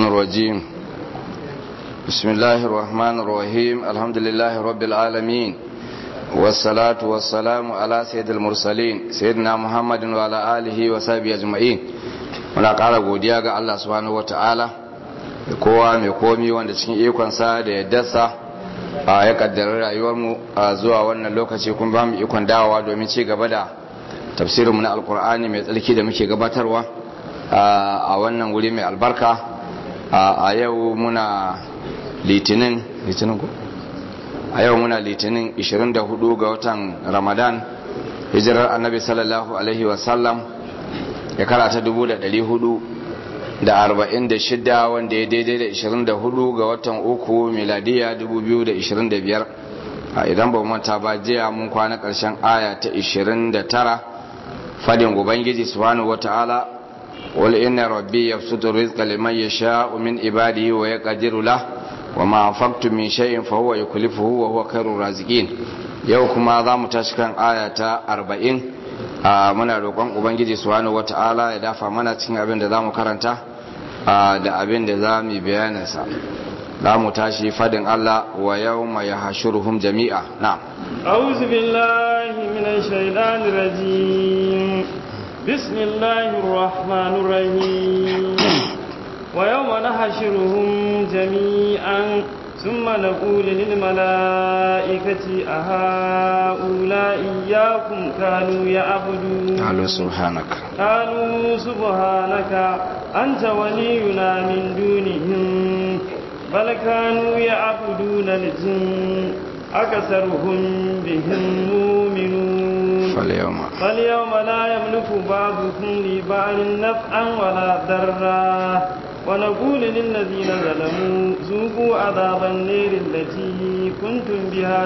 الرجيم بسم الله الرحمن الرحيم الحمد لله رب العالمين والصلاة والسلام على سيد المرسلين سيدنا محمد وعلى آله وصحبه أجمعين muna ƙara godiya ga Allah subhanahu wata'ala da kowa mai komi wanda cikin ikonsa da yaddarsa a ya kaddara rayuwarmu a zuwa wannan lokaci kun ba mu ikon dawowa domin ci gaba da tafsirinmu na alkur'ani mai tsarki da muke gabatarwa a wannan wuri mai albarka a yau muna litinin litinin ko a yau muna litinin 24 ga watan ramadan hijirar annabi sallallahu alaihi wasallam ya karata 446 wanda ya daidai da 24 ga watan uku miladiya 2025 a idan ba manta ba jiya mun kwana karshen aya ta 29 fadin ubangiji subhanahu wataala قل إن ربي يبسط الرزق لمن يشاء من عباده ويقدر له وما أنفقتم من شيء فهو يكلفه وهو خير الرازقين yau kuma za mu tashi kan aya ta arba'in a muna roƙon ubangiji subhanahu wata'ala ya dafa mana cikin abin da za mu karanta da abin da za mu bayaninsa za mu tashi fadin Allah wa yau mai hashuruhum jami'a na أعوذ بالله من الشيطان الرجيم بسم الله الرحمن الرحيم ويوم نحشرهم جميعا ثم نقول للملائكة أهؤلاء إياكم كانوا يعبدون قالوا سبحانك قالوا سبحانك أنت ولينا من دونهم بل كانوا يعبدون الجن أكثرهم بهم مؤمنون فاليوم فاليوم لا يملك بعضكم لبعض نفعا ولا ضرا ونقول للذين ظلموا ذوقوا عذاب النير التي كنتم بها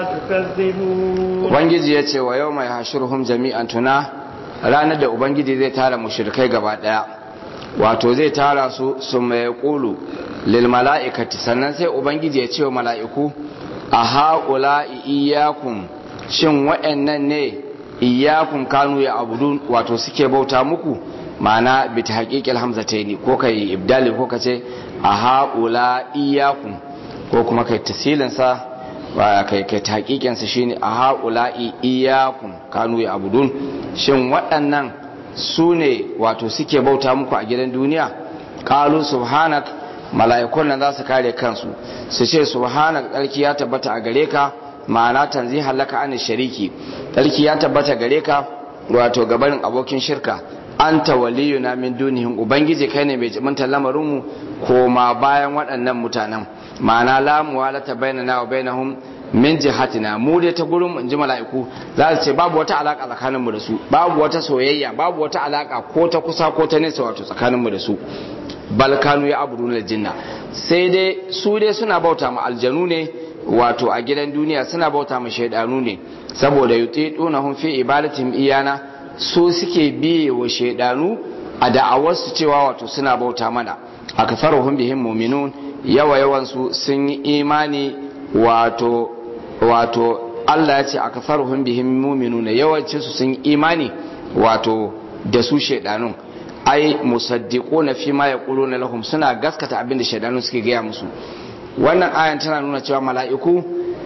تكذبون ubangiji ya ce wa yau mai hashirhum jami'an tuna ranar da ubangiji zai tara mushrikai gaba daya wato zai tara su su mai kulu lil mala'ikati sannan sai ubangiji ya ce wa mala'iku a haƙula iyakun shin waɗannan ne iyakun kanu ya abudun wato suke bauta muku ma'ana bi ta haƙiƙil hamzataini ko kai ibdali ko ka ce a haƙula iyakun ko kuma kai tasilinsa kai kai ta haƙiƙinsa shine a haƙula iyakun kanu ya abudun shin waɗannan su ne wato suke bauta muku a gidan duniya ƙalu subhanak mala'ikun nan za su kare kansu su ce subhanak tsarki ya tabbata a gare ka ma'ana tanzi halaka an shariki tsarki ya tabbata gare ka wato gabarin abokin shirka anta waliyuna min dunihim ubangiji kai ne mai jiminta lamarin mu koma bayan waɗannan mutanen ma'ana la muwalata bainana wa bainahum min jihatina mu dai ta gurin in ji mala'iku za su ce babu wata alaka tsakanin mu da su babu wata soyayya babu wata alaka ko ta kusa ko ta nesa wato tsakanin mu da su balkanu ya abudu na jinna sai dai su dai suna bauta ma aljanu ne wato a gidan duniya suna bauta ma shaidanu ne saboda yutiduna hum fi ibadatin iyana su suke biye wa shaidanu a da'awarsu cewa wato suna bauta mana akfaruhum bihim mu'minun yawa yawan su sun yi imani wato wato Allah ya ce akfaruhum bihim mu'minuna yawancin su sun yi imani wato da su shaidanun ai musaddiquna fi ma yaquluna lahum suna gaskata abin da shaidanu suke gaya musu wannan ayan tana nuna cewa mala'iku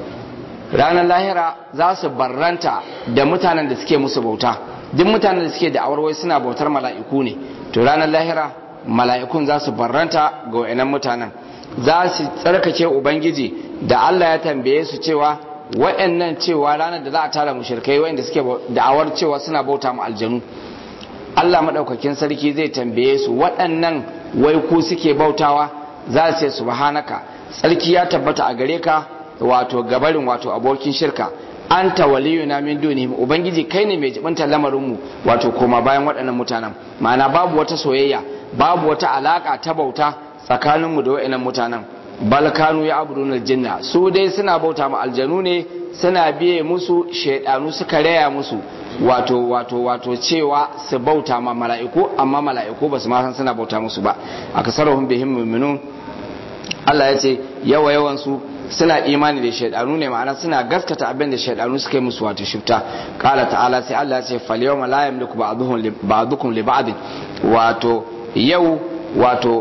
ranar lahira za su barranta da mutanen da suke musu bauta duk mutanen da suke da awarwai suna bautar mala'iku ne to ranar lahira mala'ikun za su barranta ga wayannan mutanen za su tsarkake ubangiji da Allah ya tambaye su cewa wayannan cewa ranar da za a tara mushrikai wayanda suke da'awar cewa suna bauta mu aljanu Allah maɗaukakin sarki zai tambaye su waɗannan wai ku suke bautawa za su ce subhanaka sarki ya tabbata a gare ka wato gabarin wato abokin shirka anta waliyuna min dunihim ubangiji kai ne mai jibinta lamarin mu wato koma bayan waɗannan mutanen ma'ana babu wata soyayya babu wata alaka ta bauta tsakanin mu da waɗannan mutanen balkanu ya abudun jinna su dai suna bauta ma aljanu ne suna biye musu shaidanu suka raya musu wato wato wato cewa su bauta ma mala'iku amma mala'iku ba su ma san suna bauta musu ba akasarahum bihim mu'minun Allah ya ce yawa yawan su suna imani da shaidanu ne ma'ana suna gaskata abin da shaidanu suka yi musu wato shifta qala ta'ala sai Allah ya ce fal yawma la yamliku ba'duhum li ba'dukum li ba'd wato yau wato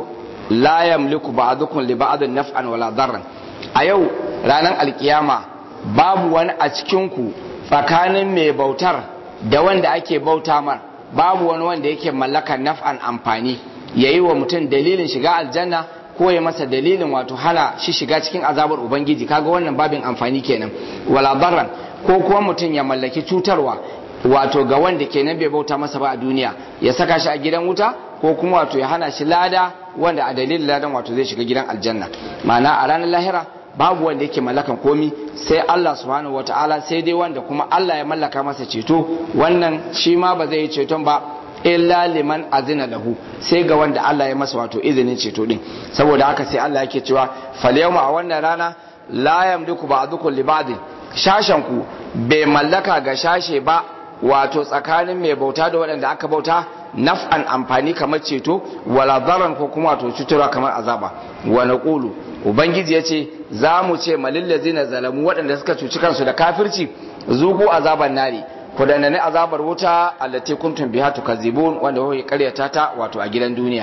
la yamliku ba'dukum li ba'din naf'an wala darran a yau ranar alkiyama babu wani a cikin ku tsakanin mai bautar da wanda ake bauta mar babu wani wanda yake mallakar naf'an amfani yayi wa mutum dalilin shiga aljanna ko ya masa dalilin wato hana shi shiga cikin azabar ubangiji kaga wannan babin amfani kenan wala darran ko kuma mutum ya mallaki cutarwa wato ga wanda kenan bai bauta masa ba a duniya ya saka shi a gidan wuta ko kuma wato ya hana shi lada wanda a dalilin ladan wato zai shiga gidan aljanna ma'ana a ranar lahira babu wanda yake mallakan komi sai Allah subhanahu wataala sai dai wanda kuma Allah ya mallaka masa ceto wannan shi ma ba zai yi ceton ba illa liman azina lahu sai ga wanda Allah ya masa wato izinin ceto din saboda haka sai Allah yake cewa falyawma a wannan rana la yamliku ba'dukum li ba'd shashan ku bai mallaka ga shashe ba wato tsakanin mai bauta da waɗanda aka bauta naf'an amfani kamar ceto wala daran ko kuma wato cutarwa kamar azaba wa naqulu ubangiji yace za mu ce malillazina zalamu waɗanda suka cuci kansu da kafirci zuku azaban nari ku dandane azabar wuta allati kuntum biha tukazibun wanda kuke karyata ta wato a gidan duniya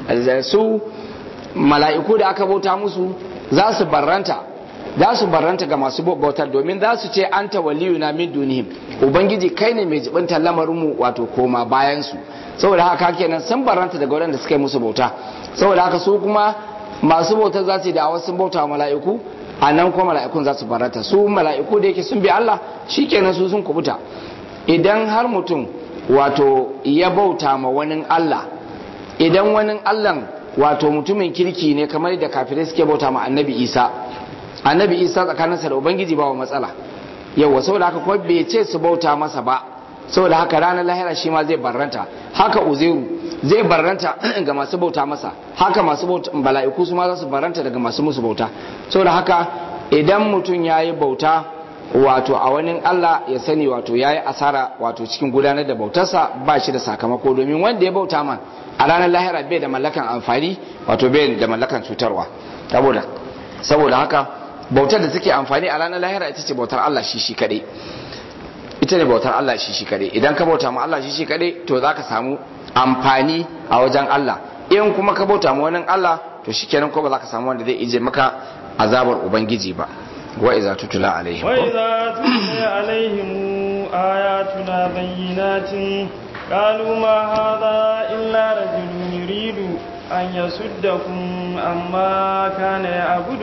su mala'iku da aka bauta musu za su barranta za su barranta ga masu bautar domin za su ce anta waliyuna min dunihim ubangiji kai ne mai jibinta lamarin mu wato koma bayan su saboda haka kenan sun barranta daga waɗanda suka yi musu bauta saboda haka su kuma masu bautar za su yi da sun bauta wa mala'iku a nan kuma mala'ikun za su barranta su mala'iku da yake sun bi Allah shikenan su sun kubuta idan har mutum wato ya bauta ma wani Allah idan wani Allah wato mutumin kirki ne kamar da kafirai suke bauta ma annabi Isa annabi Isa tsakaninsa da ubangiji ba wa matsala yawa saboda haka kuma bai ce su bauta masa ba saboda haka ranar lahira shi ma zai barranta haka uzairu zai barranta ga masu bauta masa haka masu bauta bala'iku su ma za su barranta daga masu musu bauta saboda haka idan mutum ya yi bauta wato a wani Allah ya sani wato ya yi asara wato cikin gudanar da bautarsa ba shi da sakamako domin wanda ya bauta man a ranar lahira bai da mallakan amfani wato bai da mallakan cutarwa saboda saboda haka bautar da take amfani a ranar lahira ita ce bautar Allah shi shi kadai ita ne bautar Allah shi shi kadai idan ka bauta ma Allah shi shi kadai to za ka samu amfani a wajen Allah in kuma ka bauta ma wani Allah to shikenan ko ba za ka samu wanda zai ije maka azabar ubangiji ba وإذا تتلى عليهم وإذا تتلى عليهم آياتنا بينات قالوا ما هذا إلا رجل يريد أن يصدكم عما كان يعبد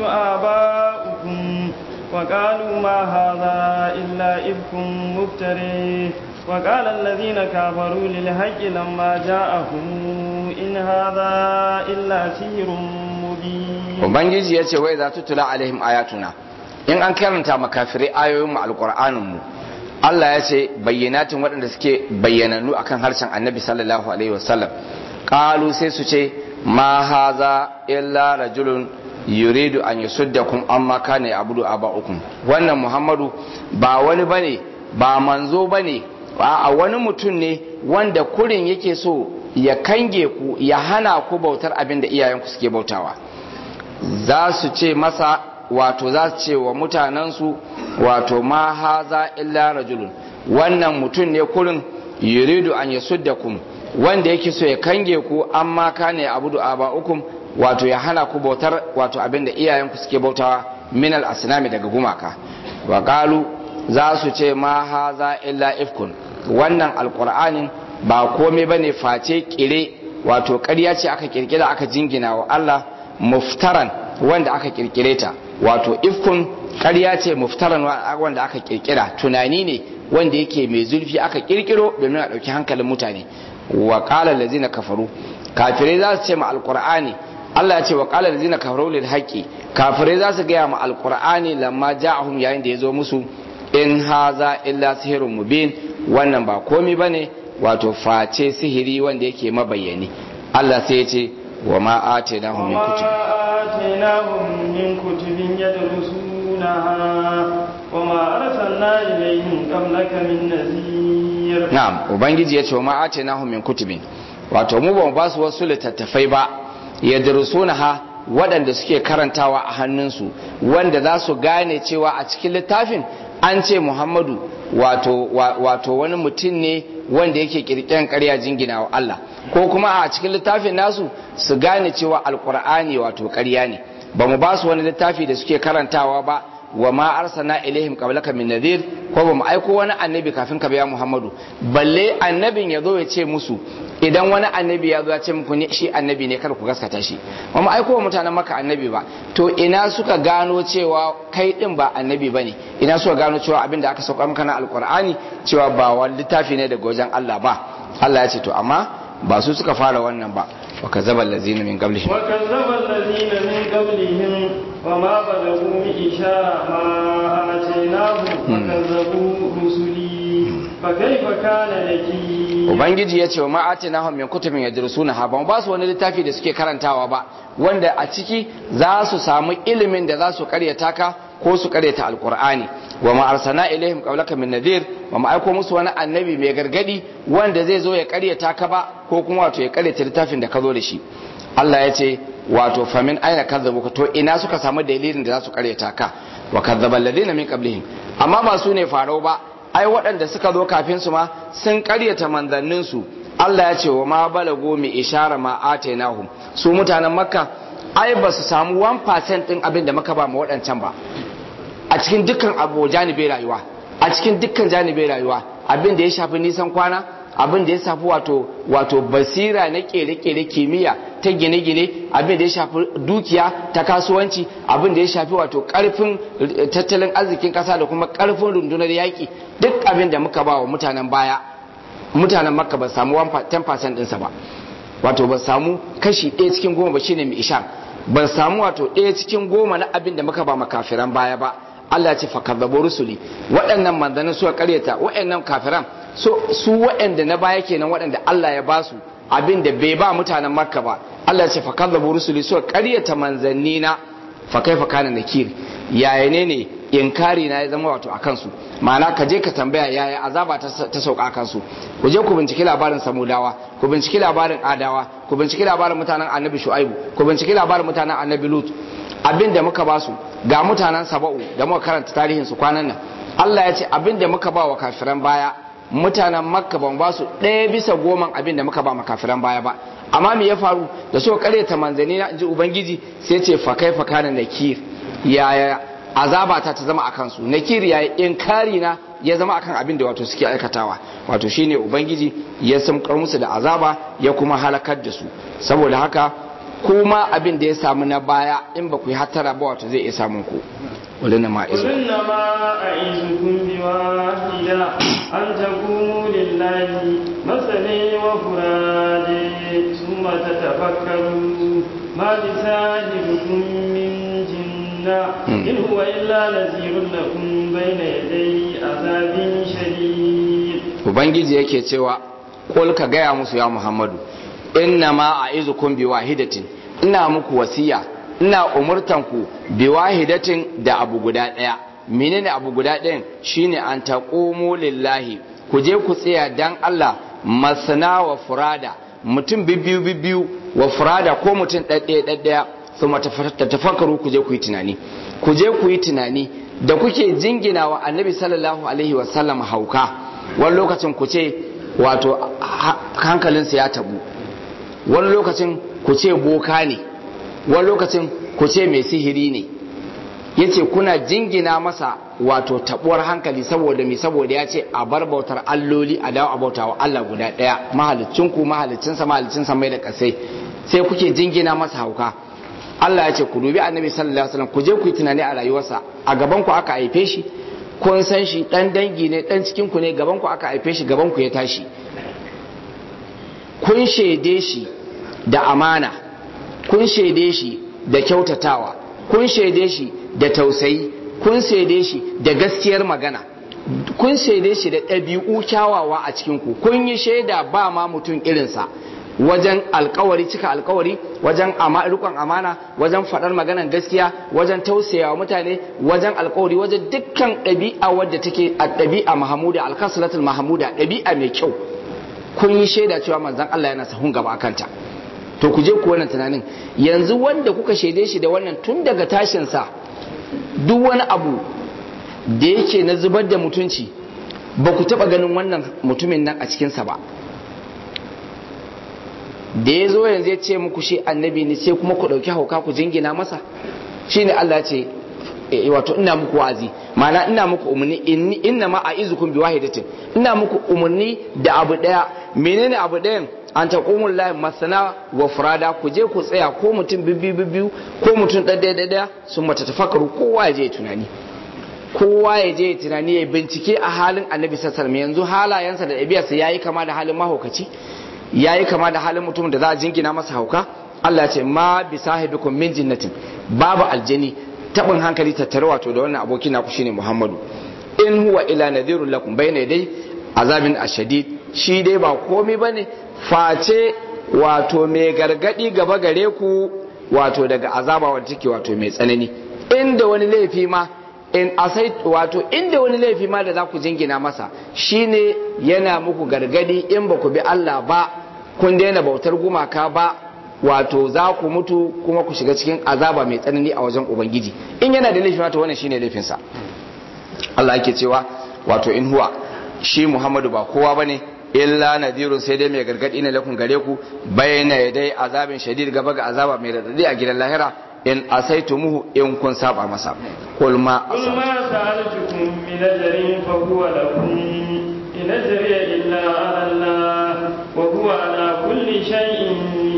آباؤكم وقالوا ما هذا إلا إفك مفتري وقال الذين كفروا للحق لما جاءهم إن هذا إلا سحر مبين وبنجي يتي وإذا تتلى عليهم آياتنا in an karanta makafirai ayoyin mu alqur'anin mu Allah ya ce bayyanatin waɗanda suke bayyananu akan harshen Annabi sallallahu alaihi wasallam qalu sai su ce ma haza illa rajulun yuridu an yusuddakum amma kana ya'budu aba'ukum wannan Muhammadu ba wani bane ba manzo bane a wani mutum ne wanda kurin yake so ya kange ku ya hana ku bautar abin da iyayenku suke bautawa za su ce masa wato za su ce wa mutanensu wato ma haza illa rajulun wannan mutum ne kurin yuridu an yasuddakum wanda yake so ya kange ku amma kane abudu aba'ukum wato ya hana ku bautar wato abinda iyayenku suke bautawa min al asnami daga gumaka wa qalu za su ce ma haza illa ifkun wannan alqur'anin ba komai bane face kire wato ƙarya ce aka kirkira aka jingina wa Allah muftaran wanda aka kirkire ta wato ifkun ƙarya ce muftaran wanda aka kirkira tunani ne wanda yake mai zurfi aka kirkiro domin a ɗauki hankalin mutane wa qala allazina kafaru kafirai za su ce ma alqur'ani Allah ya ce wa qala allazina kafaru lil haqqi kafirai za su gaya ma alqur'ani lamma ja'ahum yayin da ya zo musu in haza illa sihirun mubin wannan ba komai bane wato face sihiri wanda yake mabayyani Allah sai ya ce wa ma atainahum min kutub آتيناهم من كتب يدرسونها وما أرسلنا إليهم قبلك من نذير na'am ubangiji ya ce wa ma atainahum min kutubin wato mu ba mu ba su wasu littattafai ba yadrusunaha waɗanda suke karantawa a hannunsu wanda za su gane cewa a cikin littafin an ce muhammadu wato wato wani mutum ne wanda yake kirkiran ƙarya jingina wa Allah ko kuma a cikin littafin nasu su gane cewa alkur'ani wato ƙarya ne ba mu ba su wani littafi da suke karantawa ba wa ma arsalna ilaihim qablaka min nadhir ko ba mu aiko wani annabi kafin ka biya Muhammadu balle annabin ya zo ya ce musu idan wani annabi ya zo ya ce muku ne shi annabi ne kar ku gaskata shi ba mu aiko wa mutanen maka annabi ba to ina suka gano cewa kai din ba annabi bane ina suka gano cewa abinda aka sauka maka na alqur'ani cewa ba wani littafi ne daga wajen Allah ba Allah ya ce to amma ba su suka fara wannan ba wa kazzaba allazina min qablihim wa kazzaba allazina min qablihim wa ma balagu mi ishara ma atainahu wa kazzabu rusuli fa kaifa kana nakir ubangiji ya ce wa ma'atinahum min kutubin yadrusuna ha ban ba su wani littafi da suke karantawa ba wanda a ciki za su samu ilimin da za su karyata ka ko su karyata alqur'ani wa ma arsalna ilaihim qablaka min nadhir wa ma aiko musu wani annabi mai gargadi wanda zai zo ya karyata ka ba ko kuma wato ya karyata littafin da ka zo da shi Allah ya ce wato famin aina kazzabu to ina suka samu dalilin da za su karyata ka wa kazzaba alladhina min qablihim amma ba su ne farau ba ai waɗanda suka zo kafin su ma sun karyata manzannin su Allah ya ce wa ma balago mi ishara ma atainahum su mutanen makka ai ba su samu 1% din abin da muka ba mu waɗancan ba a cikin dukkan abu janibai rayuwa a cikin dukkan janibai rayuwa abin da ya shafi nisan kwana abin da ya shafi wato wato basira na kere-kere kimiyya ta gine-gine abin da ya shafi dukiya ta kasuwanci abin da ya shafi wato karfin tattalin arzikin kasa da kuma karfin rundunar yaƙi duk abin da muka ba wa mutanen baya mutanen makka ba samu 10% ɗinsa ba wato ba samu kashi ɗaya cikin goma ba shine mai ishar ba samu wato ɗaya cikin goma na abin da muka ba makafiran baya ba Allah ce fakazzabu rusuli waɗannan manzannin suka karyata waɗannan kafiran so su waɗanda na baya kenan waɗanda Allah ya basu abin da bai ba mutanen Makka ba Allah ce fakazzabu rusuli suka karyata manzanni na fa kaifa kana nakir yaya ne ne inkari na ya zama wato akan su ma'ana ka je ka tambaya yaya azaba ta sauka akan su ku je ku binciki labarin samudawa ku binciki labarin adawa ku binciki labarin mutanen annabi shu'aibu ku binciki labarin mutanen annabi lut abin da muka ba su ga mutanen saba'u da muka karanta tarihin su kwanan nan Allah ya ce abin da muka ba wa kafiran baya mutanen makka ban ba su ɗaya bisa goman abin da muka ba ma kafiran baya ba amma me ya faru da so kare ta manzani na ji ubangiji sai ce fa kai fa kana nakir yaya azaba ta ta zama akan su nakir yaya inkari na ya zama akan abin da wato suke aikatawa wato shine ubangiji ya samkar musu da azaba ya kuma halakar da su saboda haka kuma abin da ya samu na baya in ba ku yi hattara ba wato zai iya samun ku ولنا ما قل إنما أعيذكم بواحدة أن تقوموا لله مثلي وفرادي ثم تتفكروا ما بصاحبكم من جنة إن هو إلا نذير لكم بين يدي عذاب شديد Ubangiji yake cewa, Kul ka gaya musu ya Muhammadu, inna ma a izukun bi wahidatin, ina muku wasiya ina umurtanku bi wahidatin da abu guda ɗaya menene abu guda ɗayan shine an taqumu lillahi ku je ku tsaya dan Allah masana wa furada mutum bibbiyu bibbiyu wa furada ko mutum ɗaɗɗaya ɗaɗɗaya kuma tafakkaru ku je ku yi tunani ku je ku yi tunani da kuke jingina wa annabi sallallahu alaihi wasallam hauka wani lokacin ku ce wato hankalinsa ya tabu wani lokacin ku ce boka ne wani lokacin ku ce mai sihiri ne yace kuna jingina masa wato tabuwar hankali saboda mai saboda ya ce a bar bautar alloli a dawo a bauta wa Allah guda ɗaya mahalicin ku mahalicin sa mahalicin sa mai da kasai sai kuke jingina masa hauka Allah ya ce ku dubi annabi sallallahu alaihi wasallam ku je ku yi tunani a rayuwarsa a gaban ku aka haife shi kun san shi dan dangi ne dan cikin ku ne gaban ku aka haife shi gaban ku ya tashi kun shaide shi da amana kun shaide shi da kyautatawa kun shaide shi da tausayi kun shaide shi da gaskiyar magana kun shaide shi da ɗabi'u kyawawa a cikinku kun yi shaida ba ma mutum irinsa wajen alkawari cika alkawari wajen rikon amana wajen faɗar maganan gaskiya wajen tausayawa mutane wajen alkawari wajen dukkan ɗabi'a wadda take a ɗabi'a mahamuda alkasalatul mahamuda ɗabi'a mai kyau kun yi shaida cewa manzon Allah yana sahun gaba kanta to ku je ku wannan tunanin yanzu wanda kuka shaide shi da wannan tun daga tashinsa duk wani abu da yake na zubar da mutunci ba ku taɓa ganin wannan mutumin nan a cikinsa ba da ya zo yanzu ya ce muku shi annabi ne sai kuma ku ɗauki hauka ku jingina masa shine Allah ya ce wato ina muku wa'azi ma'ana ina muku umarni inni inna ma a'izukum biwahidatin ina muku umarni da abu daya menene abu dayan an taqumul lahi masana wa furada ku je ku tsaya ko mutum bibbi bibbiyu ko mutum ɗaya ɗaya sun mata tafakkaru kowa ya je tunani kowa ya je tunani ya bincike a halin annabi sallallahu yanzu halayensa da ɗabi'arsa yayi kama da halin mahaukaci yayi kama da halin mutum da za a jingina masa hauka Allah ce ma bi sahibikum min jinnatin babu aljani tabin hankali tattare wato da wannan abokin naku shine Muhammadu in huwa ila nadhirul lakum bayna dai azabin ashadid shi dai ba komai bane face wato mai gargadi gaba gare ku wato daga azaba wanda take wato mai tsanani inda wani laifi ma in asai wato inda wani laifi ma da za ku jingina masa shine yana muku gargadi in ba ku bi Allah ba kun daina bautar gumaka ba wato za ku mutu kuma ku shiga cikin azaba mai tsanani a wajen ubangiji in yana da laifi wato wannan shine laifinsa Allah yake cewa wato in huwa shi Muhammadu ba kowa bane illa nadirun sai dai mai gargadi ne lakun gare ku bayyana yadai azabin shadid gaba ga azaba mai radadi a gidan lahira in asaitumuhu in kun saba masa kul ma قل ما سألتكم من أجر فهو لكم إن أجري إلا على الله وهو على كل شيء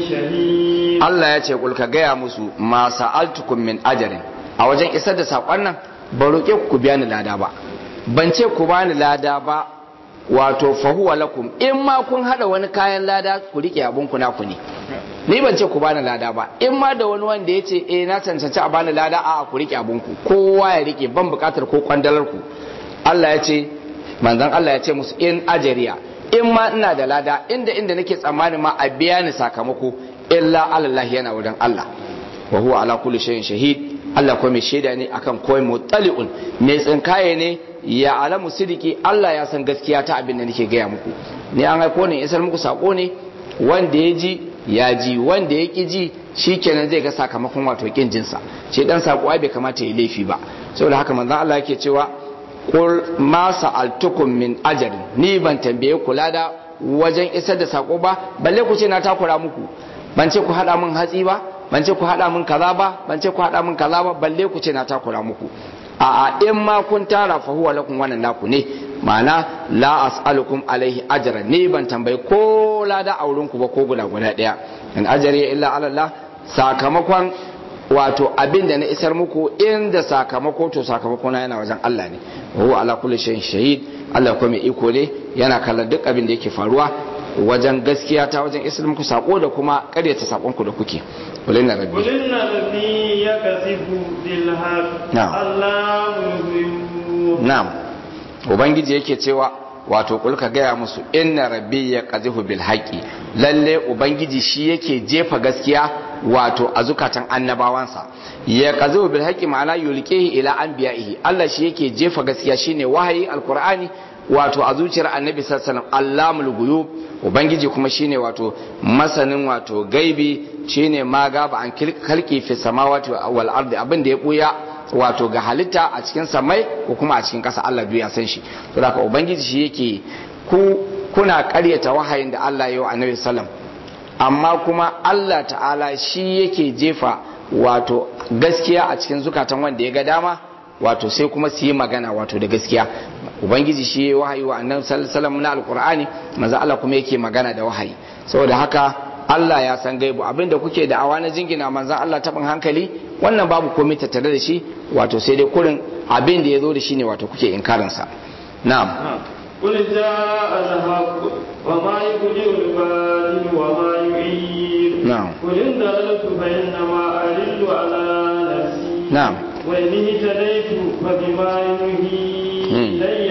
شهيد Allah ya ce kul ka gaya musu ma sa'altukum min ajarin a wajen isar da sakon nan ba roƙe ku biya ni lada ba ban ce ku bani lada ba wato fahuwa lakum in ma kun hada wani kayan lada ku rike abun ku naku ne ni ban ce ku bani lada ba in ma da wani wanda ya ce eh na cancanci a bani lada a ku rike abun ku kowa ya rike ban bukatar ko kwandalar ku Allah ya ce manzon Allah ya ce musu in ajariya in ma ina da lada inda inda nake tsammani ma a biya ni sakamako illa Allah yana wurin Allah wa huwa ala kulli shay'in shahid Allah kuma mai shaida ne akan koi mutali'un mai tsinkaye ne ya alamu sidiki Allah ya san gaskiya ta abin da nake gaya muku ni an haiko ne isar muku sako ne wanda ya ji ya ji wanda ya ki ji shikenan zai ga sakamakon wato kin jinsa shi dan sako ai bai kamata ya laifi ba saboda haka manzon Allah yake cewa qul ma sa'altukum min ajrin ni ban tambaye ku lada wajen isar da sako ba balle ku ce na takura muku ban ce ku hada min hatsi ba ban ce ku hada min kaza ba ban ce ku hada min kaza ba balle ku ce na takura muku a a in ma kun tara fa huwa lakum wannan naku ne ma'ana la as'alukum alaihi ajran ni ban tambayi ko lada a wurin ku ba ko guda guda daya in ajari illa ala Allah sakamakon wato abin da na isar muku inda sakamako to sakamako na yana wajen Allah ne wa huwa ala kulli shay'in shahid Allah kuma mai iko ne yana kallon duk abin da yake faruwa wajen gaskiya ta wajen isar muku sako da kuma karyata sakon ku da kuke kulin na rabbi قل إن ربي يكسب بالحق نعم. الله الغيوب na'am ubangiji yake cewa wato kul ka gaya musu inna rabbi ya qazifu bil haqi lalle ubangiji shi yake jefa gaskiya wato a zukatan annabawansa ya qazifu bil haqi ma'ana yulqihi ila anbiya'ihi Allah shi yake jefa gaskiya shine wahayi alqur'ani wato a zuciyar annabi sallallahu alaihi wasallam allamul ghuyub ubangiji kuma shine wato masanin wato gaibi shine ma gaba an kalki fi samawati wal ardi abin da ya buya wato ga halitta a cikin samai ko kuma a cikin ƙasa Allah duk ya san shi to da ubangiji shi yake ku kuna ƙaryata wahayin da Allah ya yi wa annabi sallam amma kuma Allah ta'ala shi yake jefa wato gaskiya a cikin zukatan wanda ya ga dama wato sai kuma su yi magana wato da gaskiya ubangiji shi ya wahayi wa annabi sallallahu alaihi na alqur'ani manzo Allah kuma yake magana da wahayi saboda haka Allah ya san gaibu abinda kuke da awa na jingina manzan Allah taɓin hankali wannan babu komai tattare da shi wato sai dai kurin abin da ya zo da shi ne wato kuke inkarinsa na'am قل جاء الحق وما يبدئ الباطل وما يعيد نعم. قل إن ضللت فإنما أضل على نفسي نعم. وإن اهتديت فبما يوحي مم. إلي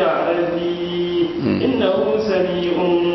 ربي مم. إنه سميع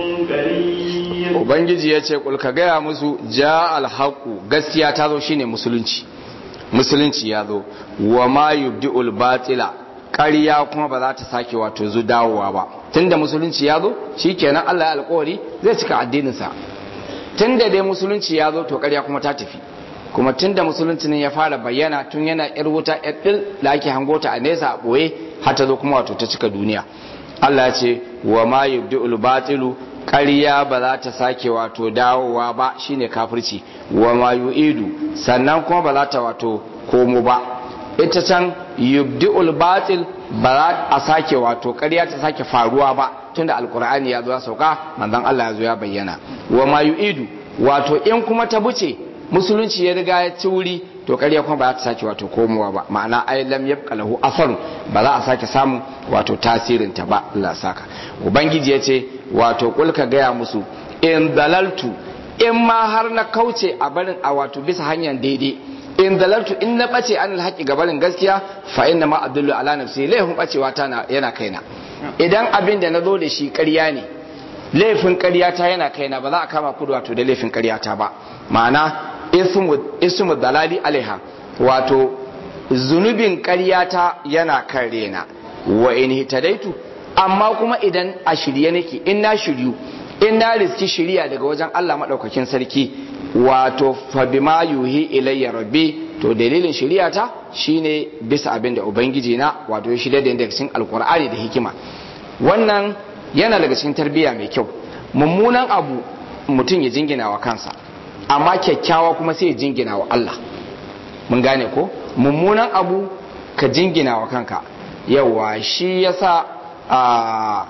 قريب ubangiji ya ce kulka gaya musu ja alhaku gaskiya ta zo shine musulunci musulunci ya zo wa ma yubdi'ul batila ƙarya kuma ba za ta sake wato zu dawowa ba tunda musulunci ya zo shikenan Allah ya alƙawari zai cika addininsa tunda dai musulunci ya zo to ƙarya kuma ta tafi kuma tunda musulunci ne ya fara bayyana tun yana yar wuta yar dil da ake hangota a nesa a ɓoye har ta zo kuma wato ta cika duniya Allah ya ce wa ma yubdi'ul batilu ƙarya ba za ta sake wato dawowa ba shine kafirci wa ma yu'idu sannan kuma ba za ta wato komo ba ita can yubdi'ul batil ba za a sake wato ƙarya ta sake faruwa ba tunda alkur'ani ya zo ya sauka manzon Allah ya zo ya bayyana wa ma yu'idu wato in kuma ta buce musulunci ya riga ya ci wuri to ƙarya kuma ba za ta sake wato komowa ba ma'ana ai lam yabqa lahu athar ba za a sake samu wato tasirin ta ba Allah saka ubangiji ya ce wato kul ka gaya musu in dalaltu in ma har na kauce a barin a wato bisa hanyar daidai in dalaltu in na bace an alhaqi ga barin gaskiya fa inna ma adullu ala nafsi laifin bacewa ta yana kaina idan abin da na zo da shi ƙarya ne laifin ƙarya ta yana kaina ba za a kama kudu wato da laifin ƙarya ta ba ma'ana ismu dalali alaiha wato zunubin ƙaryata yana kan rena wa in hitadaitu amma kuma idan a shirye nake in na shiryu in na riski shirya daga wajen Allah maɗaukakin sarki wato fa bima yuhi ilayya rabbi to dalilin shiryata shine bisa abin da ubangiji na wato ya shirya da daga cikin alkur'ani da hikima wannan yana daga cikin tarbiyya mai kyau mummunan abu mutum ya jingina wa kansa amma kyakkyawa kuma sai ya jingina wa Allah mun gane ko mummunan abu ka jingina wa kanka yawa shi yasa a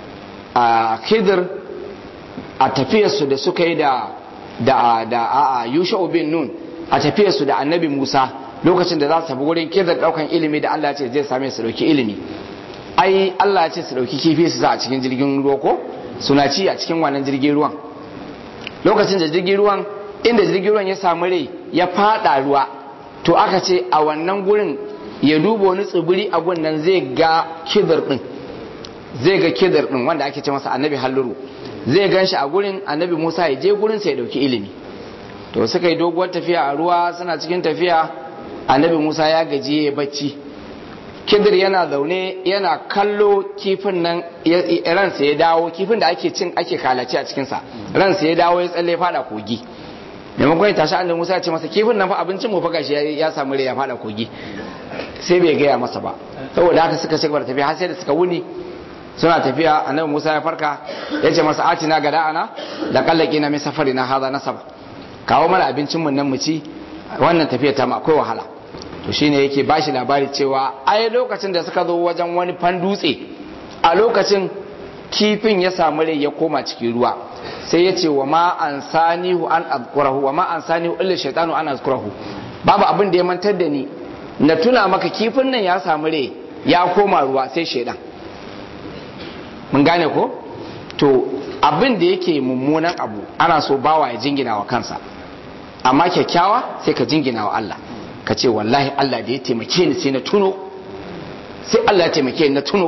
a khidir a tafiyarsu da suka yi da da da a yusha bin nun a tafiyarsu da annabi musa lokacin da za su tafi wurin khidir daukan ilimi da Allah ya ce zai same su dauki ilimi ai Allah ya ce su dauki kifi su sa a cikin jirgin ruwa ko suna ci a cikin wannan jirgin ruwan lokacin da jirgin ruwan inda jirgin ruwan ya samu rai ya fada ruwa to aka ce a wannan gurin ya duba wani tsibiri a nan zai ga kidar din zai ga kidar din wanda ake ce masa annabi halluru zai gan shi a gurin annabi musa ya je gurin sa ya dauki ilimi to suka yi doguwar tafiya a ruwa suna cikin tafiya annabi musa ya gaji ya bacci kidir yana zaune yana kallo kifin nan ransa ya dawo kifin da ake cin ake kalace a cikinsa ransa ya dawo ya tsalle fada kogi maimakon ya tashi annabi musa ya ce masa kifin nan fa abincin mu fa gashi ya samu rai ya fada kogi sai bai gaya masa ba saboda haka suka ci gaba da tafiya har sai da suka wuni suna tafiya annabi musa ya farka ya ce masa atina gada ana da kallaki na mai safari na haza nasaba kawo mana abincin mu nan mu ci wannan tafiya ta ma akwai wahala to shine yake bashi labari cewa ai lokacin da suka zo wajen wani fan dutse a lokacin kifin ya samu rai ya koma cikin ruwa sai ya ce wa ma an sanihu an azkurahu wa ma an sanihu illa shaytanu an azkurahu babu abin da ya mantar da ni na tuna maka kifin nan ya samu rai ya koma ruwa sai shaidan mun gane ko to abin da yake mummunan abu ana so bawa ya jingina wa kansa amma kyakkyawa sai ka jingina wa Allah ka ce wallahi Allah da ya taimake ni sai na tuno sai Allah ya taimake ni na tuno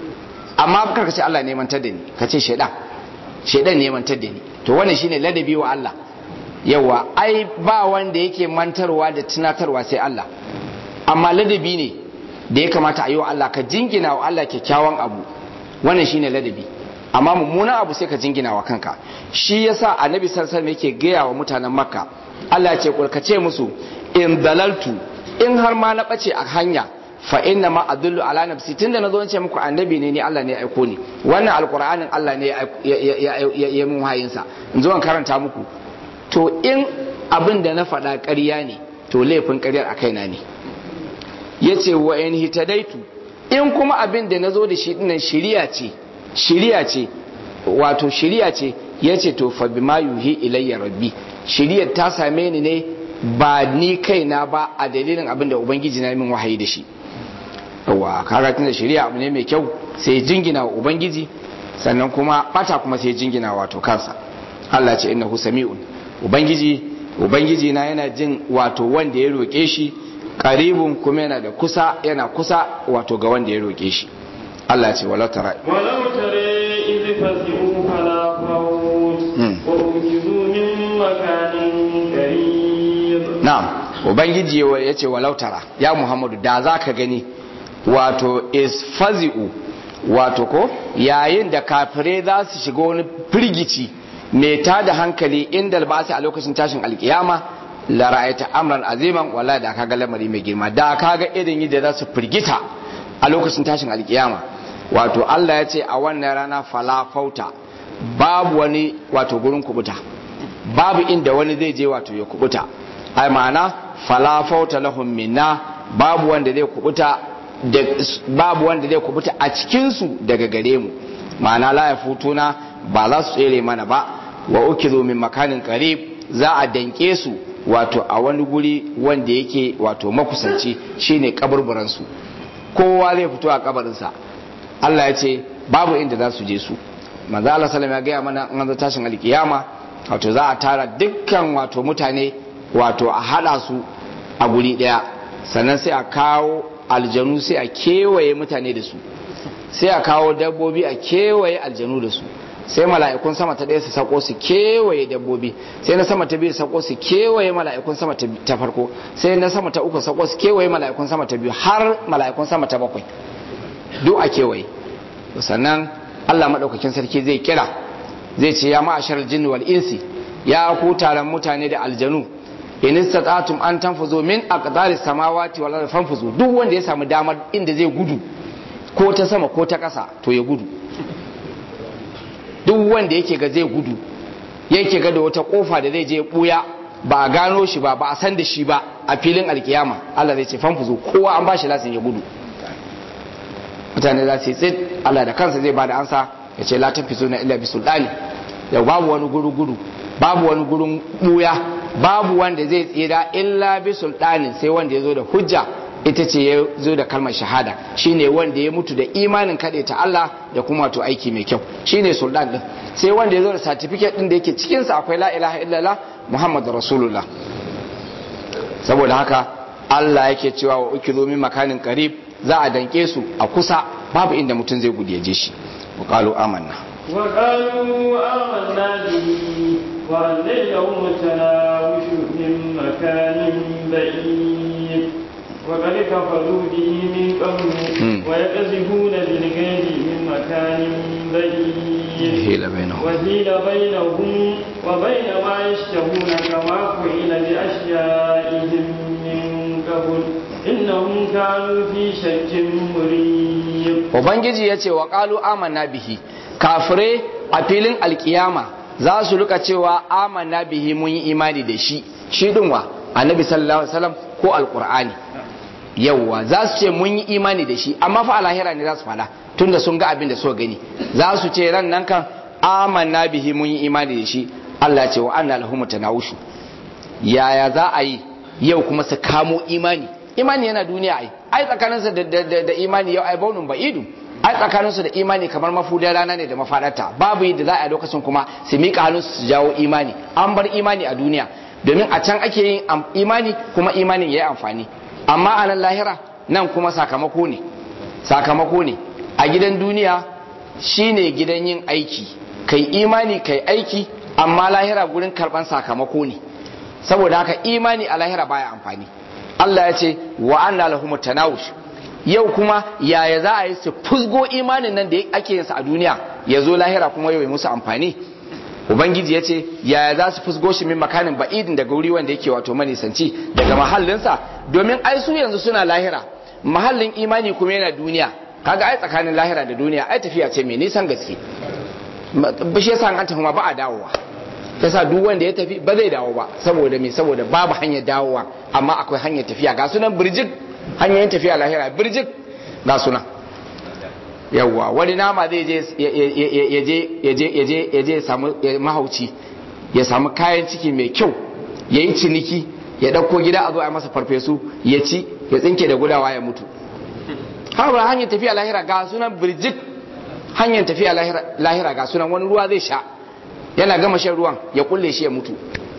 amma kar ka ce Allah ne mantar da ni ka ce shaidan shaidan ne mantar da ni to wannan shine ladabi wa Allah yawa ai ba wanda yake mantarwa da tunatarwa sai Allah amma ladabi ne da ya kamata a yi wa Allah ka jingina wa Allah kyakkyawan abu wannan shine ladabi amma mummunan abu sai ka jingina wa kanka shi yasa annabi sallallahu alaihi yake gaya wa mutanen makka Allah ya ce kulkace musu in dalaltu in har ma na bace a hanya fa inna ma adullu ala nafsi tunda nazo ce muku annabi ne ni Allah ne ya aiko ni wannan alqur'anin Allah ne ya ya mun hayin sa in zo an karanta muku to in abin da na faɗa ƙarya ne to laifin ƙaryar a kaina ne yace wa in hitadaitu in kuma abin da nazo da shi dinnan shiriya ce shiriya ce wato shiriya ce yace to fa bima yuhi ilayya rabbi shiriyar ta same ni ne ba ni kaina ba a dalilin abin da ubangiji na min wahayi da shi yawa kaga tunda shari'a abu ne mai kyau sai jingina wa ubangiji sannan kuma bata kuma sai jingina wato kansa Allah ce innahu sami'un ubangiji ubangiji na yana jin wato wanda ya roke shi qaribun kuma yana da kusa yana kusa wato ga wanda ya roke shi Allah ce walau tara walau tare idh fasi'u fala fawt wa ujizu min makanin qarib na'am ubangiji ya ce walau tara ya muhammadu da za ka gani wato isfazi'u wato ko yayin da kafirai za su shiga wani firgici mai ta da hankali inda ba su a lokacin tashin alkiyama la ra'ayta amran aziman wala da kaga lamari mai girma da kaga irin yadda za su firgita a lokacin tashin alkiyama wato Allah ya ce a wannan rana fala fauta babu wani wato gurin kubuta babu inda wani zai je wato ya kubuta ai ma'ana fala fauta lahum minna babu wanda zai kubuta da babu wanda zai kubuta a cikin su daga gare mu ma'ana la yafutuna ba za su tsere mana ba wa ukizu min makanin qarib za a danke su wato a wani guri wanda yake wato makusanci shine kaburburan su kowa zai fito a kabarinsa Allah ya ce babu inda za su je su manzo Allah sallallahu ya gaya mana an zo tashin alkiyama wato za a tara dukkan wato mutane wato a hada su a guri daya sannan sai a kawo aljanu sai a kewaye mutane da su sai a kawo dabbobi a kewaye aljanu da su sai mala'ikun sama ta ɗaya su sako su kewaye dabbobi sai na sama ta biyu sako su kewaye mala'ikun sama ta farko sai na sama ta uku sako su kewaye mala'ikun sama ta biyu har mala'ikun sama ta bakwai duk a kewaye sannan Allah maɗaukakin sarki zai kira zai ce ya ma'ashar jinni wal insi ya ku taron mutane da aljanu in istata'tum an tanfuzu min aqdaris samawati wal ardi fanfuzu duk wanda ya samu damar inda zai gudu ko ta sama ko ta ƙasa to ya gudu duk wanda yake ga zai gudu yake ga da wata kofa da zai je buya ba a gano shi ba ba a san da shi ba a filin alkiyama Allah zai ce fanfuzo kowa an bashi lasin ya gudu mutane za su yi tsit Allah da kansa zai bada ansa ya ce la tafizo na illa bi sultani yau babu wani guru gudu babu wani gurin buya babu wanda zai tsira illa bi sultani sai wanda ya zo da hujja ita ce ya zo da kalmar shahada shine wanda ya mutu da imanin kaɗe ta Allah da kuma wato aiki mai kyau shine sultan din sai wanda ya zo da certificate din da yake cikin sa akwai la ilaha illallah muhammadu rasulullah saboda haka Allah yake cewa wa ukilu min makanin qarib za a danke su a kusa babu inda mutum zai gudu ya je shi wa qalu amanna wa qalu amanna bihi wa annahum tanawushu min makanin ba'id وقد كفروا به من قبل ويقذفون بالغيب من مكان بعيد وحيل بينهم وحيل بينهم وبين ما يشتهون كما فعل بأشيائهم من قبل إنهم كانوا في شك مريب Ubangiji ya ce wa ƙalu amanna bihi kafirai a filin alkiyama za su rika cewa amanna bihi mun yi imani da shi shi dinwa annabi sallallahu alaihi wasallam ko alqur'ani yawwa za su ce mun yi imani da shi amma fa alahira ne za su fada tunda sun ga abin da so gani za su ce ran nan kan amanna bihi mun yi imani da shi Allah ya ce wa anna lahum tanawushu yaya za a yi yau kuma su kamo imani imani yana duniya ai ai tsakaninsa da, da, da, da imani yau ai baunun ba'idu ai tsakaninsu da imani kamar mafudan rana ne da mafadarta babu yadda za a yi lokacin kuma su miƙa hannun su jawo imani an bar imani a duniya domin a can ake yin imani kuma imanin ya yi amfani amma a nan lahira nan kuma sakamako ne sakamako ne a gidan duniya shine gidan yin aiki kai imani kai aiki amma lahira gurin karban sakamako ne saboda haka imani a lahira baya amfani Allah ya ce wa anna lahum tanawush yau kuma yaya za a yi su fusgo imanin nan da ake yin sa a duniya ya zo lahira kuma yau ya musu amfani ubangiji ya ce yaya za su fusgo shi min makanin ba'idin daga wuri wanda yake wato manisanci daga mahallinsa domin ai su yanzu suna lahira mahallin imani kuma yana duniya kaga ai tsakanin lahira da duniya ai tafiya ce mai nisan gaske ba shi yasa an tafi ma ba a dawowa yasa duk wanda ya tafi ba zai dawo ba saboda me saboda babu hanyar dawowa amma akwai hanyar tafiya ga sunan birjik hanyoyin tafiya lahira birjik ga sunan yawwa wani nama zai je ya je samu mahauci ya samu kayan ciki mai kyau ya yi ciniki ya ɗauko gida a zo a masa farfesu ya ci ya tsinke da gudawa ya mutu haɓar hanyar tafiya lahira ga sunan birjik hanyar tafiya lahira ga sunan wani ruwa zai sha yana gama shan ruwan ya kulle shi ya mutu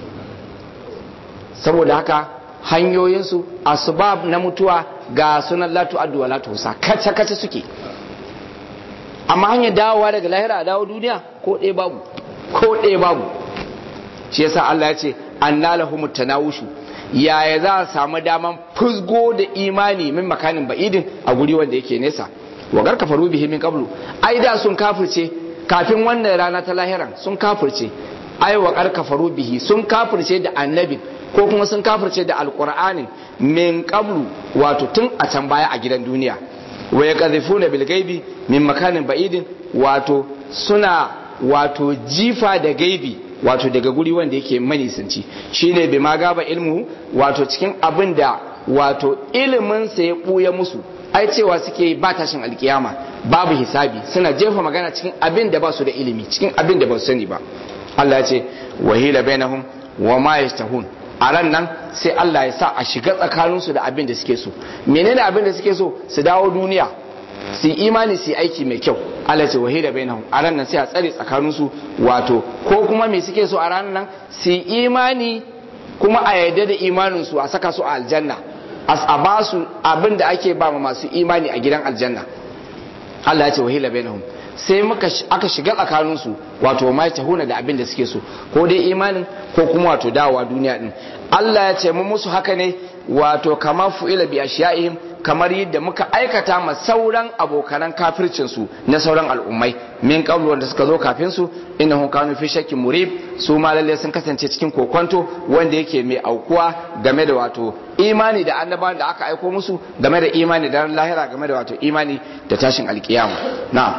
saboda haka hanyoyinsu asbab na mutuwa ga sunan latu addu'a latu husa kace kace suke amma hanyar dawowa daga lahira a dawo duniya ko ɗaya babu ko ɗaya babu shi yasa Allah ya ce anna lahum tanawushu yaya za a samu daman fusgo da imani min makanin ba'idin a guri wanda yake nesa wa gar kafaru bihi min qablu ai da sun kafirce kafin wannan rana ta lahiran sun kafirce ai wa gar kafaru bihi sun kafirce da annabi ko kuma sun kafirce da alqur'anin min qablu wato tun a can baya a gidan duniya wa yaqdhifuna bil ghaibi min makanin ba'idin wato suna wato jifa da gaibi wato daga guri wanda yake manisanci shine bi ma gaba ilmu wato cikin abin da wato ilimin sa ya buya musu ai cewa suke ba tashin alkiyama babu hisabi suna jefa magana cikin abin da ba su da ilimi cikin abin da ba su sani ba Allah ya ce wahila bainahum wa ma yastahun a ran nan sai Allah ya sa a shiga tsakaninsu da abin da suke so menene abin da suke so su dawo duniya su imani su aiki mai kyau Allah ce wahida bainahum a ran nan sai a tsare tsakaninsu wato ko kuma me suke so a ran nan su imani kuma a yarda da imanin su a saka su a aljanna a ba su abin da ake ba ma masu imani a gidan aljanna Allah ya ce wahila bainahum sai muka aka shiga tsakaninsu wato ma ta huna da abin da suke so ko dai imanin ko kuma wato dawowa duniya din Allah ya ce mu musu haka ne wato kama fu'ila bi ashiyaihim kamar yadda muka aikata ma sauran abokanan kafircin su na sauran al'ummai min qablu wanda suka zo kafin su innahum kanu fi shakkin murib su ma lalle sun kasance cikin kokonto wanda yake mai aukuwa game da wato imani da annabawan da aka aiko musu game da imani da lahira game da wato imani da tashin alkiyama na'am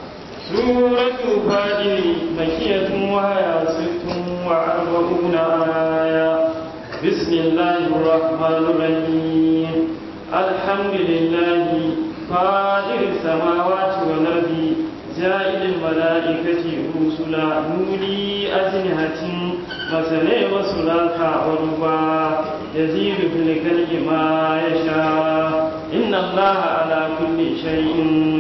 سورة فاجر مكية وهي ست وأربعون آية بسم الله الرحمن الرحيم الحمد لله فاطر السماوات والأرض جاعل الملائكة رسلا نولي أجنحة مثني وثلاث ورباع يزيد في الخلق ما يشاء إن الله على كل شيء